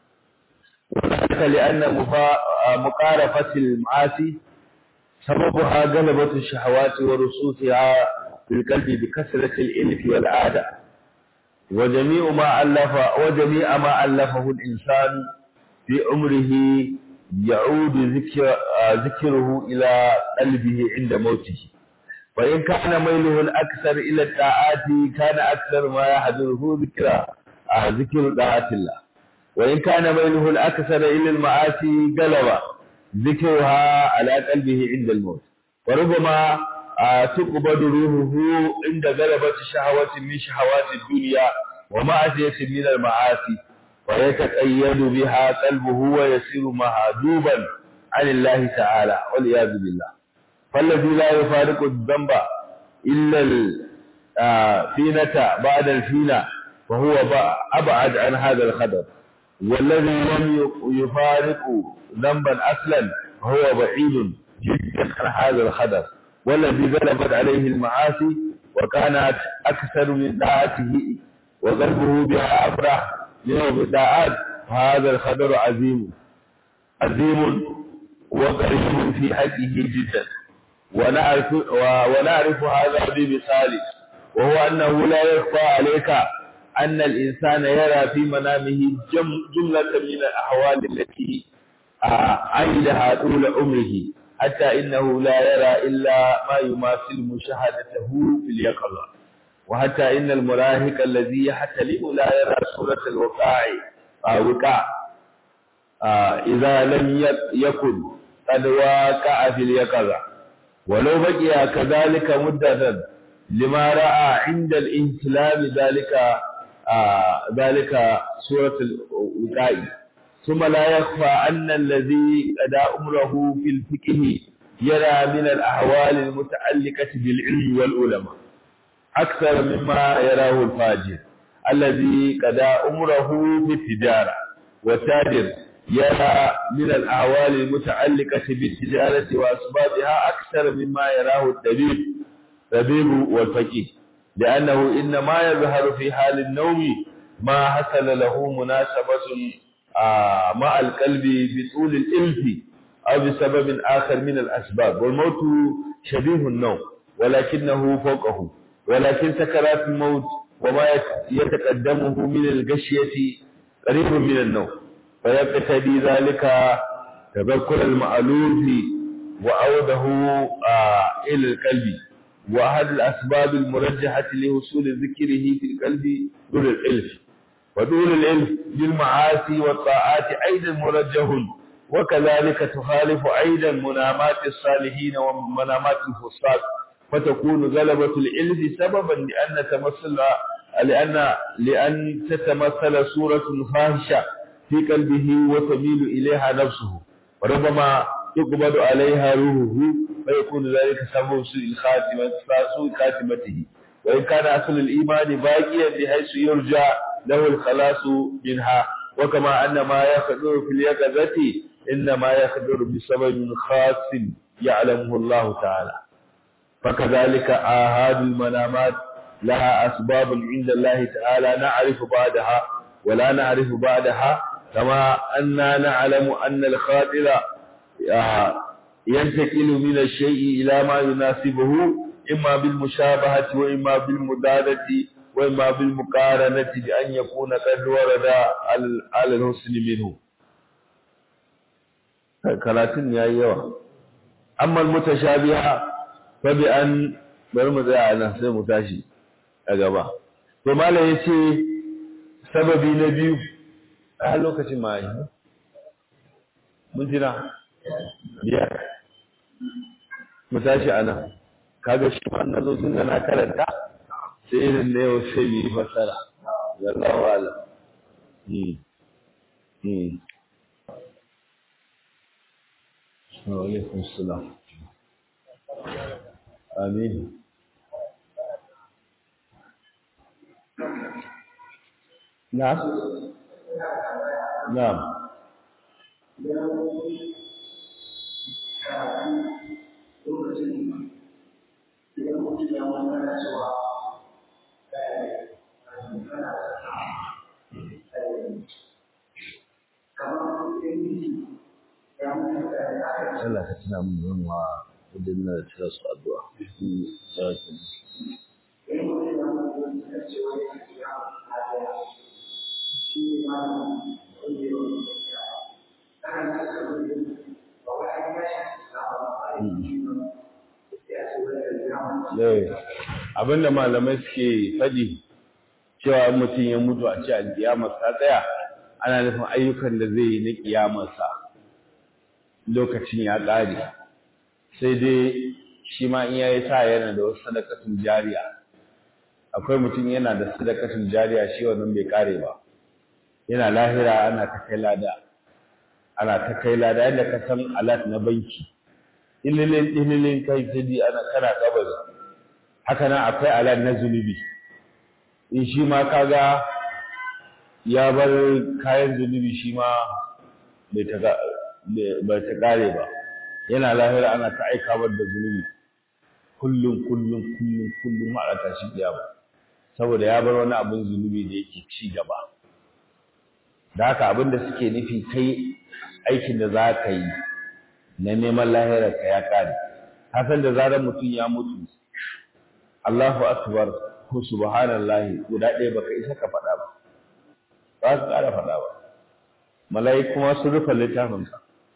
[SPEAKER 1] وذلك لأن مقارفة المعاصي سببها غلبة الشهوات ورسوخها في القلب بكثرة الإلف والعادة وجميع ما ألف وجميع ما ألفه الإنسان في عمره يعود ذكر ذكره إلى قلبه عند موته وإن كان ميله الأكثر إلى الطاعات كان أكثر ما يحضره ذكر ذكر طاعة الله وإن كان ميله الأكثر إلى المعاصي غلب ذكرها على قلبه عند الموت وربما تقبض روحه عند غلبة شهوة من شهوات الدنيا ومعصية من المعاصي ويتقيد بها قلبه ويصير مهذوبا عن الله تعالى والعياذ بالله فالذي لا يفارق الذنب إلا الفينة بعد الفينة فهو أبعد عن هذا الخطر والذي لم يفارق ذنبا أصلا هو بعيد جدا عن هذا الخطر والذي غلبت عليه المعاصي وكانت أكثر من طاعته وقلبه بها أفرح يوم الطاعات هذا الخبر عظيم عظيم وقريب في حقه جدا ونعرف, ونعرف هذا بمثال وهو أنه لا يخفى عليك أن الإنسان يرى في منامه جم جملة من الأحوال التي عيدها طول عمره حتى إنه لا يرى إلا ما يماثل مشاهدته في اليقظة وحتى إن المراهق الذي يحتلم لا يرى صورة الوقاع وقاع إذا لم يكن قد واقع في اليقظة ولو بقي كذلك مدة لما رأى عند الانسلام ذلك ذلك صورة الوقاع ثم لا يخفى أن الذي أدى أمره في الفقه يرى من الأحوال المتعلقة بالعلم والعلماء أكثر مما يراه الفاجر الذي قدى أمره في التجارة والتاجر يرى من الأحوال المتعلقة بالتجارة وأسبابها أكثر مما يراه الطبيب طبيب والفقيه لأنه إنما يظهر في حال النوم ما حصل له مناسبة مع القلب بطول الإلف أو بسبب آخر من الأسباب والموت شبيه النوم ولكنه فوقه ولكن سكرات الموت وما يتقدمه من الغشية قريب من النوم فيقتدي ذلك تذكر المألوف وعوده إلى القلب وأحد الأسباب المرجحة لوصول ذكره في القلب دون الإلف ودون العلم بالمعاصي والطاعات أيضا مرجح وكذلك تخالف أيضا منامات الصالحين ومنامات الفساق فتكون غلبة العلم سببا لأن تمثل لأن لأن تتمثل صورة فاحشة في قلبه وتميل إليها نفسه وربما تقبض عليها روحه فيكون ذلك سبب سوء الخاتمة سوء خاتمته وإن كان أصل الإيمان باقيا بحيث يرجى له الخلاص منها وكما أن ما يخدر في اليقظة إنما يخدر بسبب خاص يعلمه الله تعالى فكذلك آهاد المنامات لها أسباب عند الله تعالى نعرف بعدها ولا نعرف بعدها كما أننا نعلم أن الخاطر ينتقل من الشيء إلى ما يناسبه إما بالمشابهة وإما بالمدادة وإما بالمقارنة بأن يكون قد ورد على الحسن منه karatun ya yi yawa amma mutashabiha fa bi an bari mu tsaya nan sai mu tashi a gaba to malam yace sababi na biyu a lokacin ma yi mun jira biyar mu tashi a nan kaga shi ma na zo tun da na karanta sai irin da yau sai mu yi fasara wallahu alam وعليكم السلام آمين نعم نعم Allah ka tuna mun yin wa wajen na tira su addu'a. Sarki. Abinda malamai suke faɗi cewa mutum ya mutu a ce alƙiyamar ta tsaya ana nufin ayyukan da zai yi na ƙiyamarsa lokacin ya ƙare sai dai shi ma in yayi sa yana da wasu sadakatun jariya akwai mutum yana da sadakatun jariya shi wannan bai ƙare ba yana lahira ana ta kai lada ana ta kai lada yadda ka san alat na banki ililin ililin kai jadi ana kana kabari haka nan akwai alat na zunubi in shi ma kaga ya bar kayan zunubi shi ma bai ta ba ta kare ba yana lahira ana ta aika bar da zunubi kullum kullum kullum kullum a rata shi kiyama saboda ya bar wani abin zunubi da yake ci gaba da haka abin da suke nufi kai aikin da za ka yi na neman lahirar ka ya kare hasan da zarar mutum ya mutu Allahu akbar ko subhanallahi guda ɗaya baka isa ka faɗa ba ba ka ƙara faɗa ba mala'iku ma sun rufe littafinka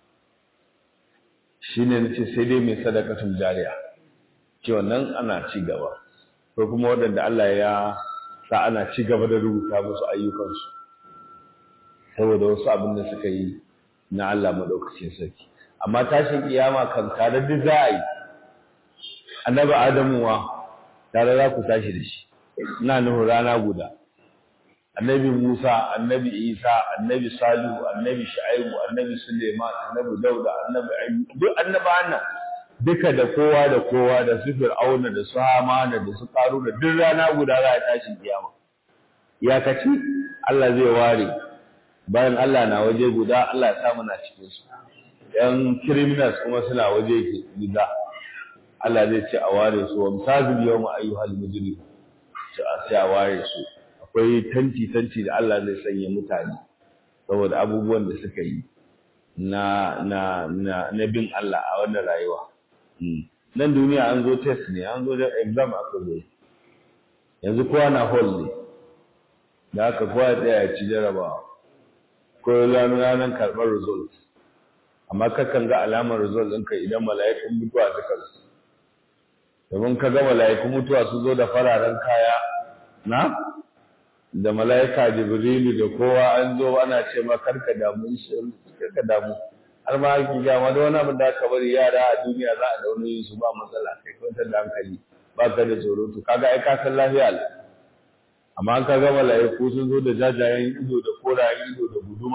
[SPEAKER 1] shi ne nace sai dai mai sadakatun jariya ce wannan ana ci gaba ko kuma waɗanda Allah ya sa ana ci gaba da rubuta musu ayyukansu saboda wasu abin da suka yi na Allah maɗaukacin sarki amma tashin kiyama kan tare duk za a yi annabi adamu wa tare za ku tashi da shi ina nufin rana guda annabi Musa, annabi Isa, annabi Salihu, annabi Shu'aibu, annabi Suleiman, annabi Dauda, annabi Ayyub, duk annabawan nan duka da kowa da kowa da su Fir'auna da su Hamana da su Qaruna duk rana guda za a tashi kiyama. Ya kaci Allah zai ware bayan Allah na waje guda Allah ya samu na cikin su. Yan criminals kuma suna waje guda. Allah zai ce a ware su wa misazil yawma ayyuhal mujrim. Sai a ware su. akwai tanti-tanti da Allah zai sanya mutane saboda abubuwan da suka yi na na na na bin Allah a wannan rayuwa nan duniya an zo test ne an zo da exam aka zo yanzu kowa na hall ne da aka kowa ya tsaya ya ci jarabawa ko ranar karɓar result amma kakan ga alamar result ɗinka idan mala'ikun mutuwa suka zo domin ka ga mala'ikun mutuwa su zo da fararen kaya na da mala'ika jibrilu da kowa an zo ana ce ma karka damu karka damu har ma ake ga ma da wani abin da aka bari yara a duniya za a dauna yin su ba matsala kai kwantar da hankali ba ka da tsoro to kaga ai ka san lafiya ne amma an kaga mala'iku sun zo da jajayen ido da korayen ido da guduma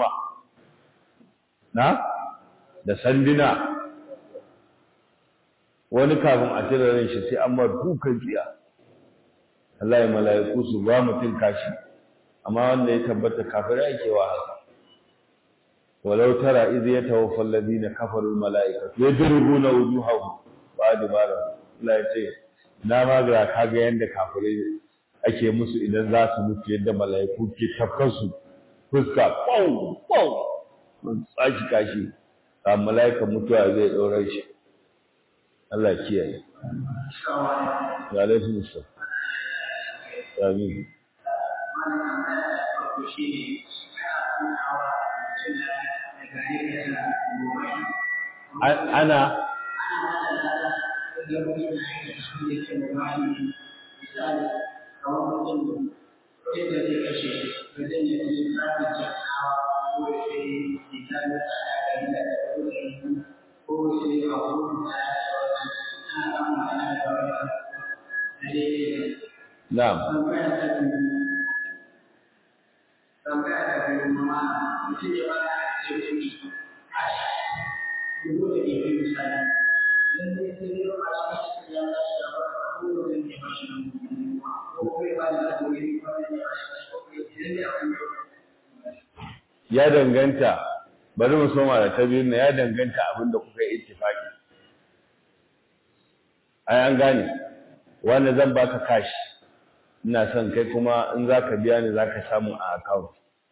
[SPEAKER 1] na da sanduna wani kafin a cire ran shi sai an mar dukan tsiya Allah ya mala'iku su ba mutum kashi amma wanda ya tabbata kafirai ake wa haka walau tara iz yatawaffa alladhina kafaru almala'ikatu yadribuna wujuhahum wa adbarahum Allah ya ce na ma ga kaga yanda kafirai ake musu idan za su mutu yadda mala'iku ke tafkansu fuska pau pau mun tsaki kashi a mala'ika mutuwa zai ɗaurar shi Allah kiyaye ya laifin musa amin ana Na'am.
[SPEAKER 2] tambaya ta biyu kuma mutum ya bada ce kuɗi cash dubu da ke fi misali idan zai sai zai ba shi ya ba shi da ba ko da zai ba shi ko kuma ya bada da kuɗi ko ya ba shi ko idan ya
[SPEAKER 1] ya danganta bari mu soma da ta biyu ya danganta abin da kuka yi ittifaki ai an gane wanda zan baka cash ina son kai kuma in za ka biya ni za ka samu a account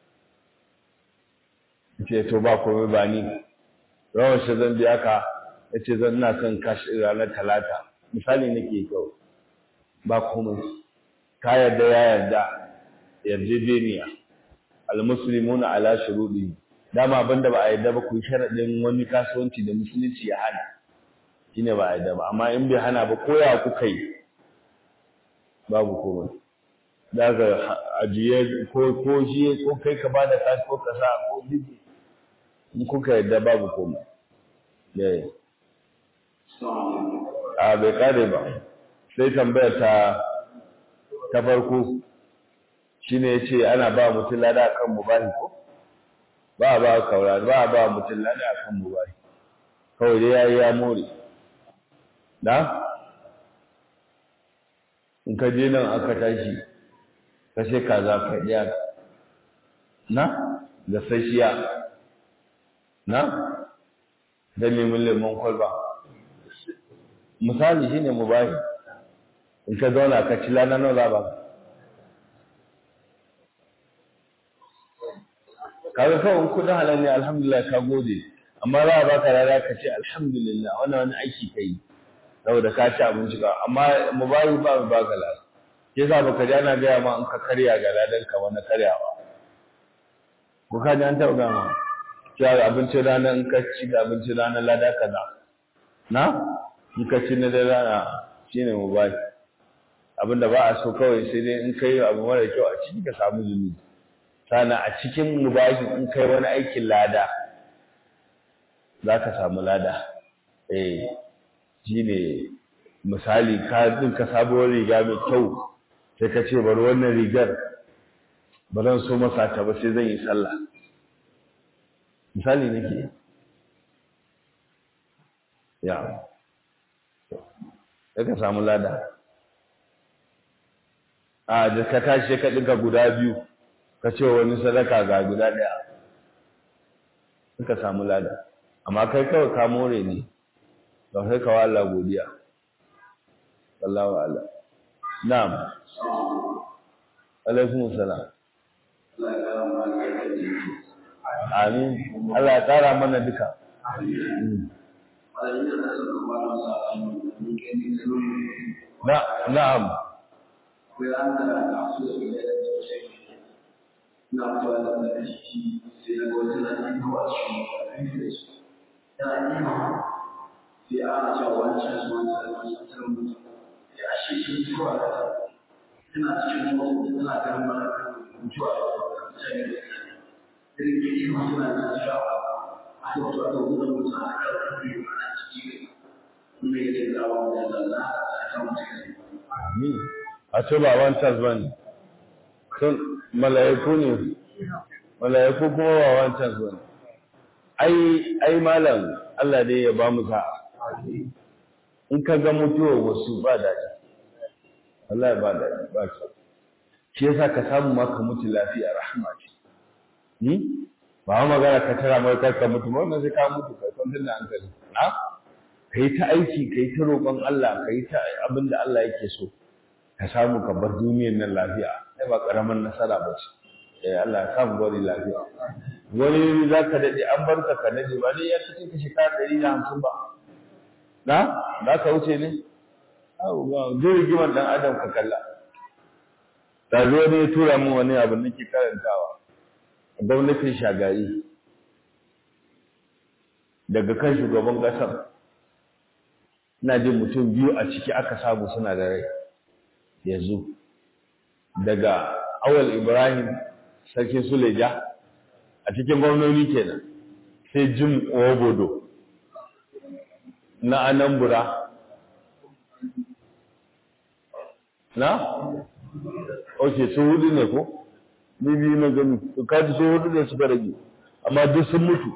[SPEAKER 1] ce to ba komai ba ni rawar shi zan biya ka ya ce zan ina son cash ranar talata misali nake kyau ba komai ka yarda ya yarda yarjejeniya almuslimuna ala shurudi dama abinda ba a yarda ba ku sharadin wani kasuwanci da musulunci ya hana shine ba a yarda ba amma in bai hana ba koya kuka yi babu komai daga ajiye ko ko shi ko kai ka bada kashi ko ka sa ko biki in kuka yarda babu komai yayi a bai kare ba sai tambayar ta ta farko shine yace ana ba mutum lada akan mubahi ko ba ba kaura ba ba mutum lada akan mubahi kawai dai yayi ya more da in ka je nan aka tashi ka sai kaza ka iya na da sashiya na da lemun lemon kwalba misali shine mubahi in ka zauna ka ci lana nawa ba kaga kawai kudin halal ne alhamdulillah ka gode amma za a baka rana ka ce alhamdulillah wannan wani aiki kai saboda ka ci abinci ka amma mubahi ba mu baka lada ke sa baka ji ana gaya ma in ka karya ga ladan ka wani karyawa ko ka ji an taɓa gama cewa abincin rana in ka ci ga abincin rana lada kaza na in ka ci na da rana shine mubahi abinda ba a so kawai sai dai in kai abu mara kyau a ciki ka samu zunubi sana a cikin mubahi in kai wani aikin lada za ka samu lada eh shine misali ka din ka sabuwar riga mai kyau sai ka ce bari wannan rigar ba zan so masa ta ba sai zan yi sallah misali nake ya sai ka samu lada a da ka tashi ka ɗinka guda biyu ka ce wani sadaka ga guda ɗaya ka samu lada amma kai kawai ka more ne ba kai kawo Allah godiya wallahu ala na'am alaikum salam amin Allah ya tsara mana duka na'am
[SPEAKER 2] na fara da shi sai na gwada na yi kawo shi yana nima sai ana cewa wancan su wancan wancan tsarin mutum ya ashe shi zuwa da tana cikin wasu tana ganin mana mutuwa da mutane da irin ke yi masu na nan shawa a kan tuwa da wutan mutum a kan rarrabe ana ciki ne kuma yake gawa da zalla a kan mutum
[SPEAKER 1] a ce ba wancan ba ne sun mala'iku ne mala'iku kuma ba wancan ba ne ai ai malam Allah dai ya ba mu sa'a in ka ga mutuwar wasu ba daɗi Allah ya ba daɗi ba shi shi yasa ka samu ma ka mutu lafiya rahama ce ni ba ma magana ka tara mai kar ka mutu wannan sai ka mutu kai kwantar da hankali na kai ta aiki kai ta roƙon Allah kai ta abin da Allah yake so ka samu ka bar duniyar nan lafiya ai ba karaman nasara ba ce eh Allah ya samu bari lafiya wani za ka daɗe an bar ka ka daɗe ba dai ya kace ka shekara ɗari da hamsin ba na za ka wuce ne zai rigimar ɗan adam ka kalla da zo ne ya tura min wani abu nake karantawa gwamnatin shagari daga kan shugaban ƙasar ina jin mutum biyu a ciki aka samu suna da rai yanzu daga awal ibrahim sarkin suleja a cikin gwamnoni kenan sai jim obodo na anambra na? ok su hudu ne ko? ni biyu na gani su kaji su hudu ne suka rage amma duk sun mutu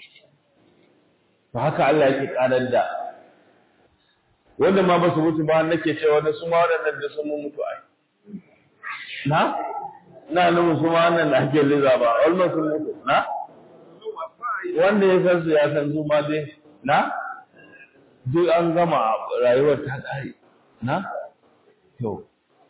[SPEAKER 1] ba haka Allah yake karar da wanda ma ba su mutu ba nake cewa na su ma waɗannan da sun mutu ai na? na nufin su ma wannan da ake liza ba almost sun mutu na? wanda ya san su ya san su ma dai na? duk an gama rayuwar ta ƙare na? to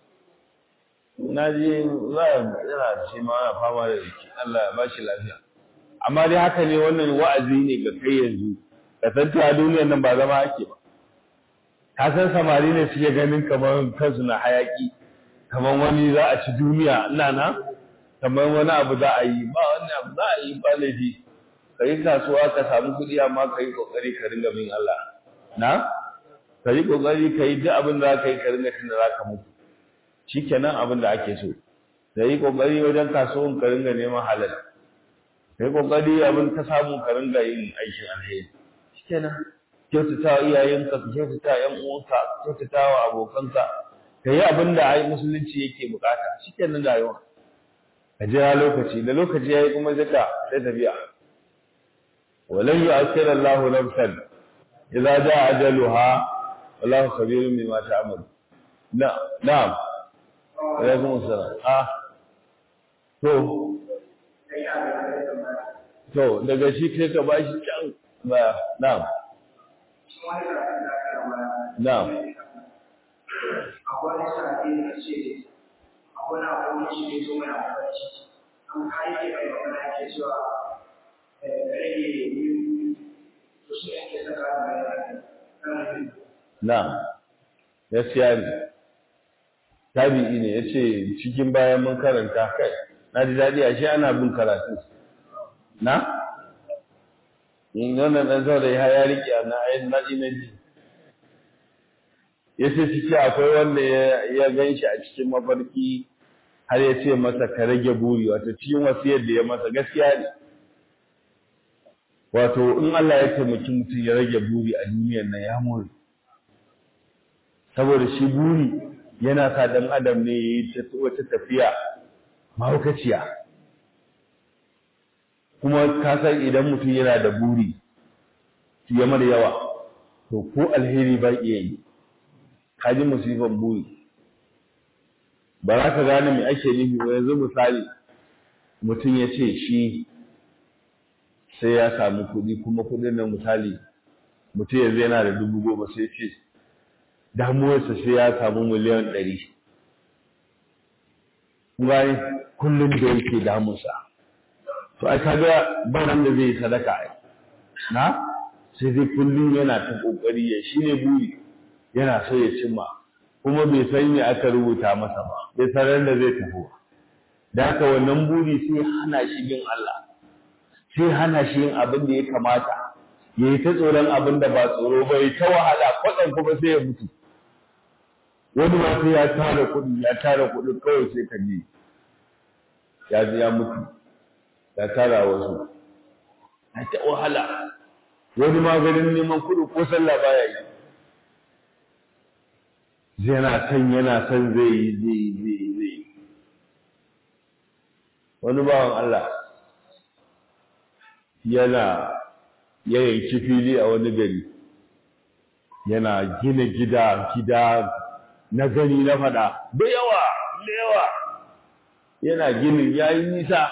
[SPEAKER 1] na ji za a yana shi ma na fama da jiki Allah ya bashi lafiya amma dai haka ne wannan wa'azi ne ga kai yanzu ka san cewa duniyar nan ba zama ake ba ka san samari ne suke ganin kamar kansu na hayaki kamar wani za a ci duniya ina na kamar wani abu za a yi ba wani abu za a yi ba laifi ka yi kasuwa ka samu kuɗi amma ka yi ƙoƙari ka ringa bin Allah na ka yi ƙoƙari ka yi duk abin da za ka yi ka ringa tunda za ka mutu shi kenan abin da ake so ka yi ƙoƙari wajen kasuwan ka ringa neman halal ka yi ƙoƙari abin ka samu ka ringa yin aikin alheri shi kenan kyautata wa iyayenka ka kyautata wa ƴan uwanka ka kyautata wa abokanka ka yi abin da ai musulunci yake bukata shi kenan rayuwa ka jira lokaci da lokaci ya yi kuma zaka sai tafiya walan yu'akhkhira Allahu nafsan idza jaa ajaluha wallahu khabirun bima ta'malu na na'am alaikum assalam ah to to daga shi kai ka bashi can ba na'am na'am
[SPEAKER 2] akwai sa'adi da ce akwai na akwai shi ne zo mai amfani an kai ke mai magana ke cewa rage yin to shi ake saka mai
[SPEAKER 1] na'am gaskiya ne tabi'i ne ya ce cikin bayan mun karanta kai na ji daɗi a shi ana bin karatu na? in wannan ɗan sau da ya riƙe a na ayin naɗi na ji ya ce ciki akwai wanda ya gan shi a cikin mafarki har ya ce masa ka rage buri wato cikin wasu yadda ya masa gaskiya ne wato in Allah ya taimaki mutum ya rage buri a duniyar nan ya more saboda shi buri yana sa dan adam ne ya yi wata tafiya mahaukaciya kuma ka san idan mutum yana da buri ya mara yawa to ko alheri ba iya yi ka ji musifan buri ba za ka gane me ake nufi ba yanzu misali mutum ya ce shi sai ya samu kuɗi kuma kuɗin nan misali mutum yanzu yana da dubu goma sai ce damuwarsa sai ya samu miliyan ɗari bayan kullum da yake damunsa to ai kaga ba nan da zai sadaka ai na sai dai kullum yana ta kokari ya shine buri yana so ya cimma kuma bai san me aka rubuta masa ba bai san da zai tafi da haka wannan buri sai hana shi bin Allah sai hana shi yin abin da ya kamata ya yi ta tsoron abin da ba tsoro ba ya ta wahala kwaɗan kuma sai ya mutu wani ma sai ya tara kuɗi ya tara kuɗi kawai sai ka ji ya ji ya mutu ya tara wasu ya ta wahala wani ma ganin neman kuɗi ko sallah baya yi yana san yana san zai yi zai yi zai yi zai yi wani bawan Allah yana ya yanki fili a wani gari yana gina gida gida na gani na fada da yawa da yawa yana ginin ya yi nisa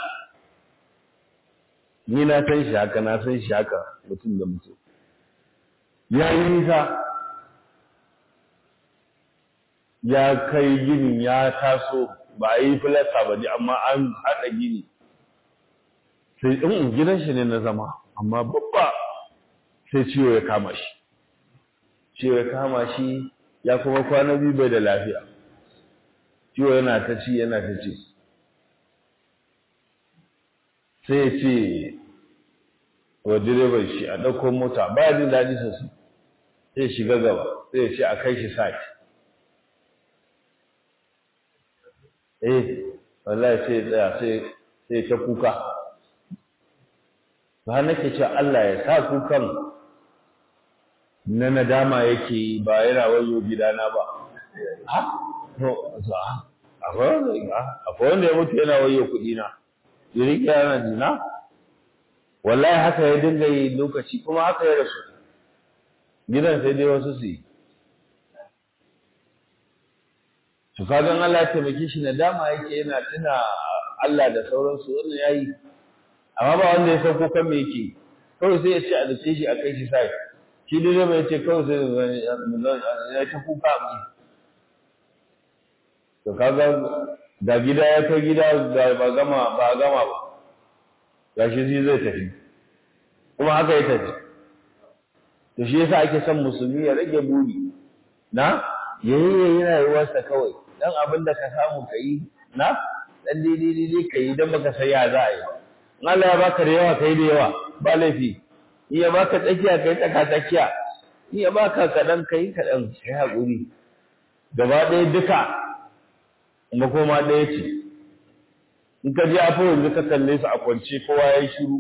[SPEAKER 1] ni na san shi haka na san shi haka mutum da mutum ya yi nisa ya kai ginin ya taso ba a yi filasta ba ne amma an haɗa gini sai in gidan shi ne na zama amma babba sai ciwo ya kama shi ciwo ya kama shi ya kuma kwana biyu bai da lafiya ciwo yana ta ci yana ta ci sai ya ce wa direban shi a ɗauko mota ba jin daɗi sosai sai ya shiga gaba sai ya ce a kai shi sati eh wallahi sai ya tsaya sai ta kuka ba nake cewa Allah ya sa kukan na nadama yake ba yana wayo gidana ba ha to akwai wanda ya mutu yana wayo kuɗi na yiri yana jina wallahi haka ya dinga yi lokaci kuma haka ya rasu gidan sai dai wasu su yi to kagan Allah ya taimake shi nadama yake yana tuna Allah da sauransu wannan yayi amma ba wanda ya san kukan me yake kawai sai ya ce a dace shi a kai shi sai shi dai mai ce kawai sai ya ta kuka mu to kaga da gida ya kai gida da ba gama ba gama ba gashi shi zai tafi kuma haka ya tafi to shi yasa ake son musulmi ya rage buri na yayi yana rayuwarsa kawai dan abin da ka samu kai na dan daidai daidai kai dan baka san ya za a yi in Allah ya baka da yawa kai da yawa ba laifi in ya baka tsakiya kai tsaka tsakiya in ya baka kaɗan kai kaɗan kai haƙuri gaba ɗaya duka makoma ɗaya ce in ka je afo yanzu ka kalle su a kwance kowa ya yi shiru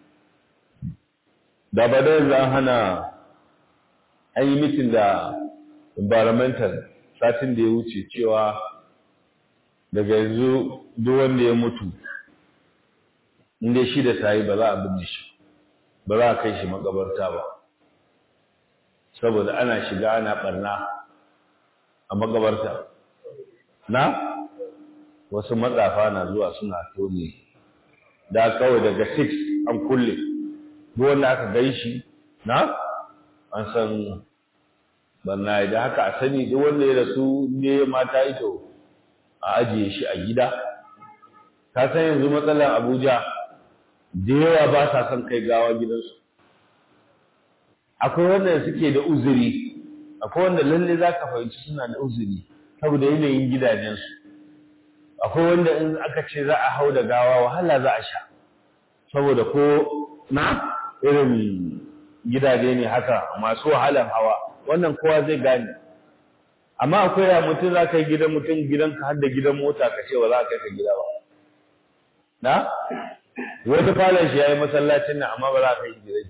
[SPEAKER 1] da ba da yanzu an hana an yi mitin da environmental satin da ya wuce cewa daga yanzu duk wanda ya mutu inda shi da tayi ba za a binne shi ba za a kai shi makabarta ba saboda ana shiga ana barna a makabarta na wasu matsafa na zuwa suna tone da kawai daga 6 an kulle duk wanda aka gai shi na an san barna da haka a sani duk wanda ya rasu ne mata ito a ajiye shi a gida ka san yanzu matsalar abuja da yawa ba sa son kai gawa gidansu akwai wanda suke da uzuri akwai wanda lalle za ka fahimci suna da uzuri saboda yanayin gidajensu akwai wanda in aka ce za a hau da gawa wahala za a sha saboda ko na irin gidaje ne haka masu wahalan hawa wannan kowa zai gane amma akwai ya mutum za ka yi gidan mutum gidanka har da gidan mota ka ce ba za ka kai gida ba na wata falon shi ya yi masallacin nan amma ba za ka yi gidan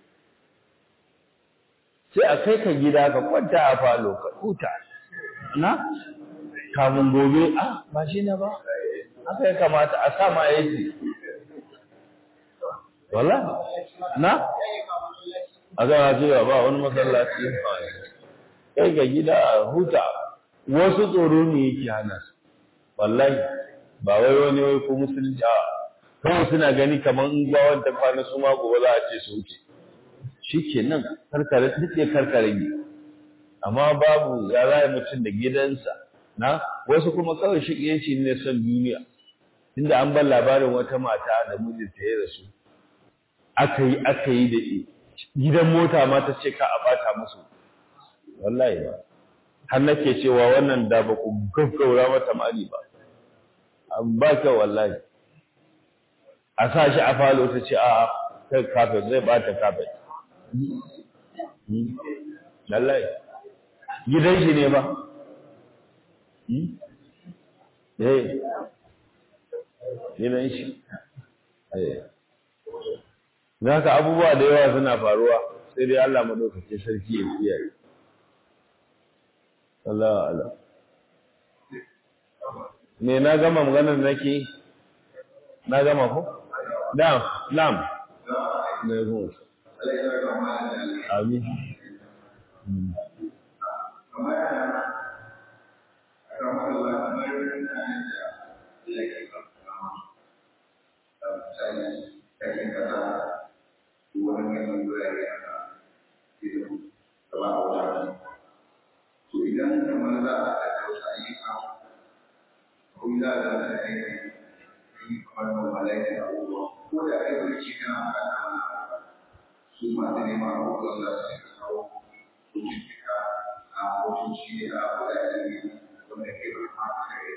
[SPEAKER 1] sai a kai ka gida ka kwanta a falo ka huta na kamun gobe a ba shi na ba haka ya kamata a sa ma yake wala na a zama cewa ba wani masallaci kai ga gida a huta wasu tsoro ne yake hana su wallahi ba wai wani wai ko musulunci a kawai suna gani kamar in ga wanda kwana su ma gobe za a ce su wuce shi ke nan karkare duk karkare ne amma babu ya raya mutum da gidansa na wasu kuma kawai shi shi ne son duniya inda an bar labarin wata mata da mijinta ya rasu aka yi aka yi da gidan mota ma ta ce ka a bata musu wallahi ba har nake cewa wannan da ba ku gaggaura mata mali ba an ba kyau wallahi a sa shi a falo ta ce a kai kafet zai bata kafet lallai gidan shi ne ba eh gidan shi za ka abubuwa da yawa suna faruwa sai dai Allah maɗaukake sarki ya kiyaye Allah Allah me na gama maganar nake na gama ko na'am na'am ne ko amin
[SPEAKER 2] idan kamar za a za a ga da aiki yi kamar mamalai da abubuwa ko da kai wani ci kan ana su masu neman abubuwan da su kawo cututtuka a mutunci a wadanda wanda ke da hankali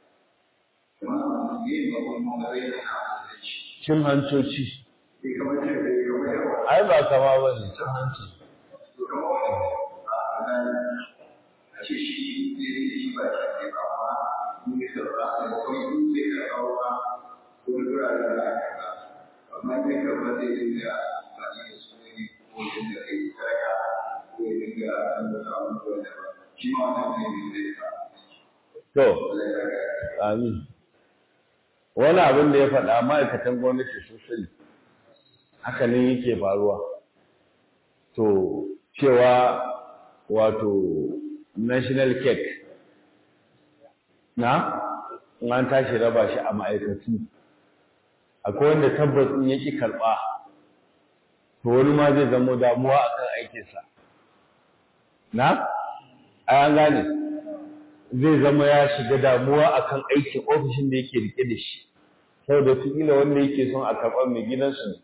[SPEAKER 2] kuma yin babban mamalai da na
[SPEAKER 1] cin hancoci
[SPEAKER 2] bai kamar ce bai kamar yawa
[SPEAKER 1] ai ba kama ba ne cin hanci
[SPEAKER 2] to kamar wani a gani a ce shi zai zai shi ba shi ne ba amma in ya karɓa a kawai in zai karɓa ba wani wurare da aka karɓa amma in ya karɓa zai dinga amfani da su ne ko ya dinga kai sadaka ko ya dinga an da abubuwan da ba shi ma wannan zai dinga zai ka
[SPEAKER 1] to
[SPEAKER 2] Allah ya ga
[SPEAKER 1] amin wani abin da ya faɗa ma'aikatan gwamnati sun sani haka ne yake faruwa to cewa wato national cake na in an tashi raba shi a ma'aikatu akwai wanda tabbas in yaki karɓa to wani ma zai zama damuwa akan aikinsa na an gane zai zama ya shiga damuwa akan aikin ofishin da yake rike da shi saboda kila wanda yake son a karɓa mai gidansu ne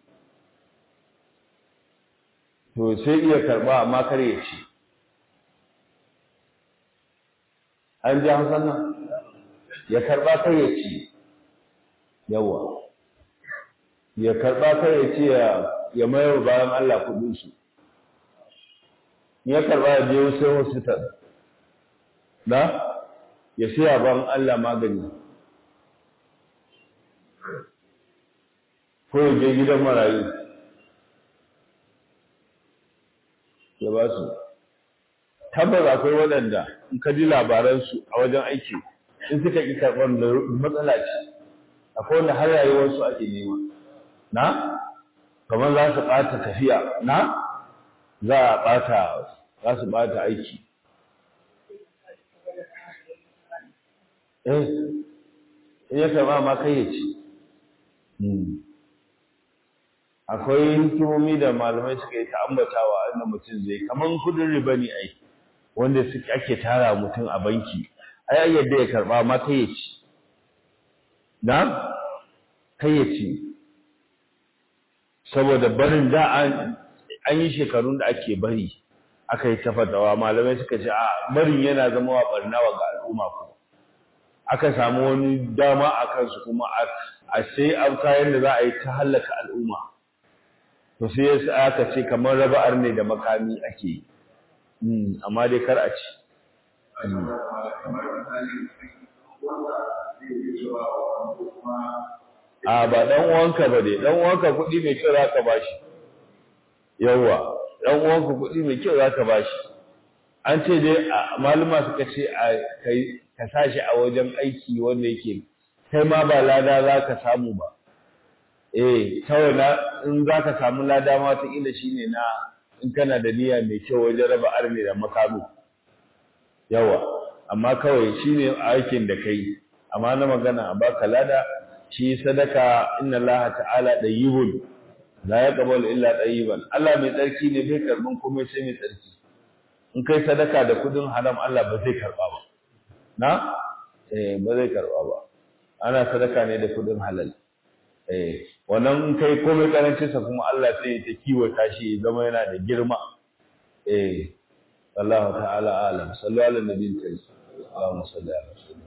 [SPEAKER 1] to sai iya karɓa amma kar ya ci an ji hausan nan ya karɓa kar ya ci yawa ya karɓa kar ya ci ya mayar bayan Allah kuɗinsu ya karɓa ya je sai hospital na ya siya ban Allah magani ko ya je gidan marayu ya ba su tabbas akwai waɗanda in ka ji labaransu a wajen aiki in suka ƙi karɓar da matsala ce akwai wanda har rayuwarsu ake nema na kamar za su ɓata tafiya na za a ɓata za su ɓata aiki eh in ya karɓa ma kai ya ci akwai hikimomi da malamai suka yi ta ambatawa inda mutum zai kamar kudin riba ne ai wanda suke ake tara mutum a banki ai yadda ya karɓa ma kai ya ci na kai ya ci saboda barin da an an yi shekarun da ake bari aka yi tafadawa malamai suka ce a barin yana zama wa barnawa ga al'umma kuma aka samu wani dama a kansu kuma a sai an kayan da za a yi ta hallaka al'umma to sai yasa aka ce kamar raba'ar ne da makami ake yi amma dai kar a ci
[SPEAKER 2] kamar misali wanda zai yi cewa ko kuma
[SPEAKER 1] a ba dan uwanka ba dai dan uwanka kuɗi mai kyau zaka bashi yawa dan uwanka kuɗi mai kyau zaka bashi an ce dai maluma suka ce a kai ka sashi a wajen aiki wanda yake kai ma ba lada zaka samu ba eh kawai na in zaka samu lada ma ta kila shine na in kana da niyya mai kyau wajen raba arne da makami yawa amma kawai shine aikin da kai amma na magana a baka lada shi sadaka inna Allah ta'ala dayyibun la yaqbalu illa dayyiban Allah mai tsarki ne bai karbin komai sai mai tsarki in kai sadaka da kudin haram Allah ba zai karba ba na eh ba zai karba ba ana sadaka ne da kudin halal eh wannan in kai komai karancin sa kuma Allah sai ya ta kiwata shi ya zama yana da girma eh Allah ta'ala alam sallu ala nabiyil karim Allahumma salli ala sayyidina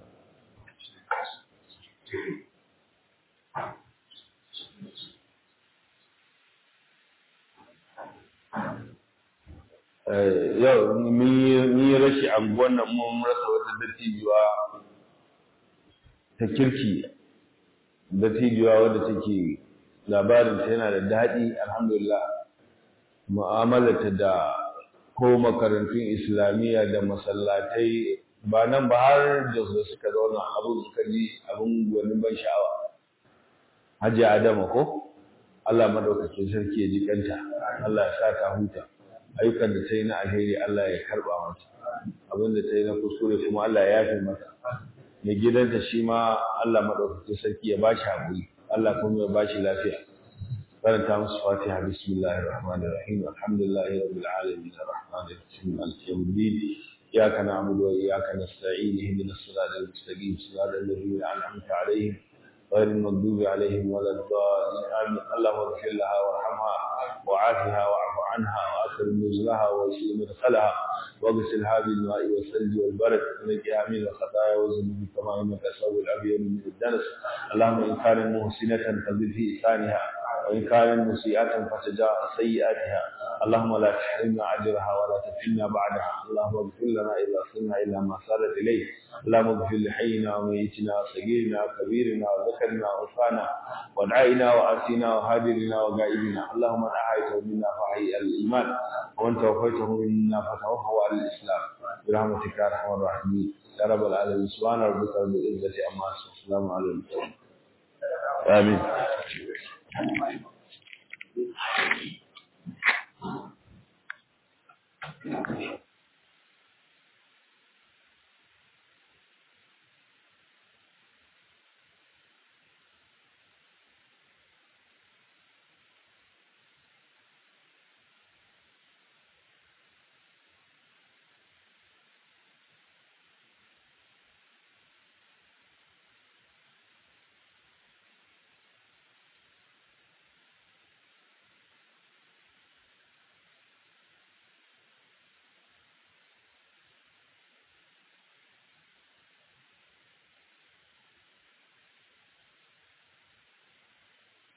[SPEAKER 1] yau mun yi rashi anguwan nan mun rasa wata dattijuwa ta kirki dattijuwa wadda take labarinta yana da daɗi alhamdulillah mu'amalarta da ko makarantun islamiyya da masallatai ba nan ba har da su suka zauna abin suka ji abin wani ban sha'awa hajji adama ko Allah madaukakin sarki ya ji kanta Allah ya sa ta huta ayyukan da ta yi na alheri Allah ya karba mata abin da ta yi na kuskure kuma Allah ya yafe mata mai gidanta shi ma Allah madaukakin sarki ya ba shi haƙuri Allah kuma ya ba shi lafiya karanta musu fatiha bismillahir rahmanir rahim alhamdulillahi rabbil alamin arrahmanir rahim maliki yawmiddin إياك نعبد وإياك نستعين اهدنا الصراط المستقيم صراط الذين أنعمت عليهم غير المغضوب عليهم ولا الضالين آمين اللهم اغفر لها وارحمها وعافها واعف عنها وأكرم نزلها ويسر مدخلها واغسلها بالماء والثلج والبرد ونجها من الخطايا والذنوب كما إنك الثوب الأبيض من الدنس اللهم إن كانت محسنة فزد في إحسانها وإن كانت مسيئة فتجاوز سيئاتها اللهم لا تحرمنا أجرها ولا تفتنا بعدها اللهم اغفر لنا إذا صرنا إلى ما صارت إليه اللهم اغفر لحينا وميتنا وصغيرنا وكبيرنا وذكرنا وأنثانا ودعائنا وآتينا وهاجرنا وغائبنا اللهم من أحيته منا فحي الإيمان ومن توفيته منا فتوفه على الإسلام برحمتك يا أرحم الراحمين يا رب العالمين سبحان ربك رب العزة عما يصفون السلام على المرسلين آمين
[SPEAKER 2] Thank you.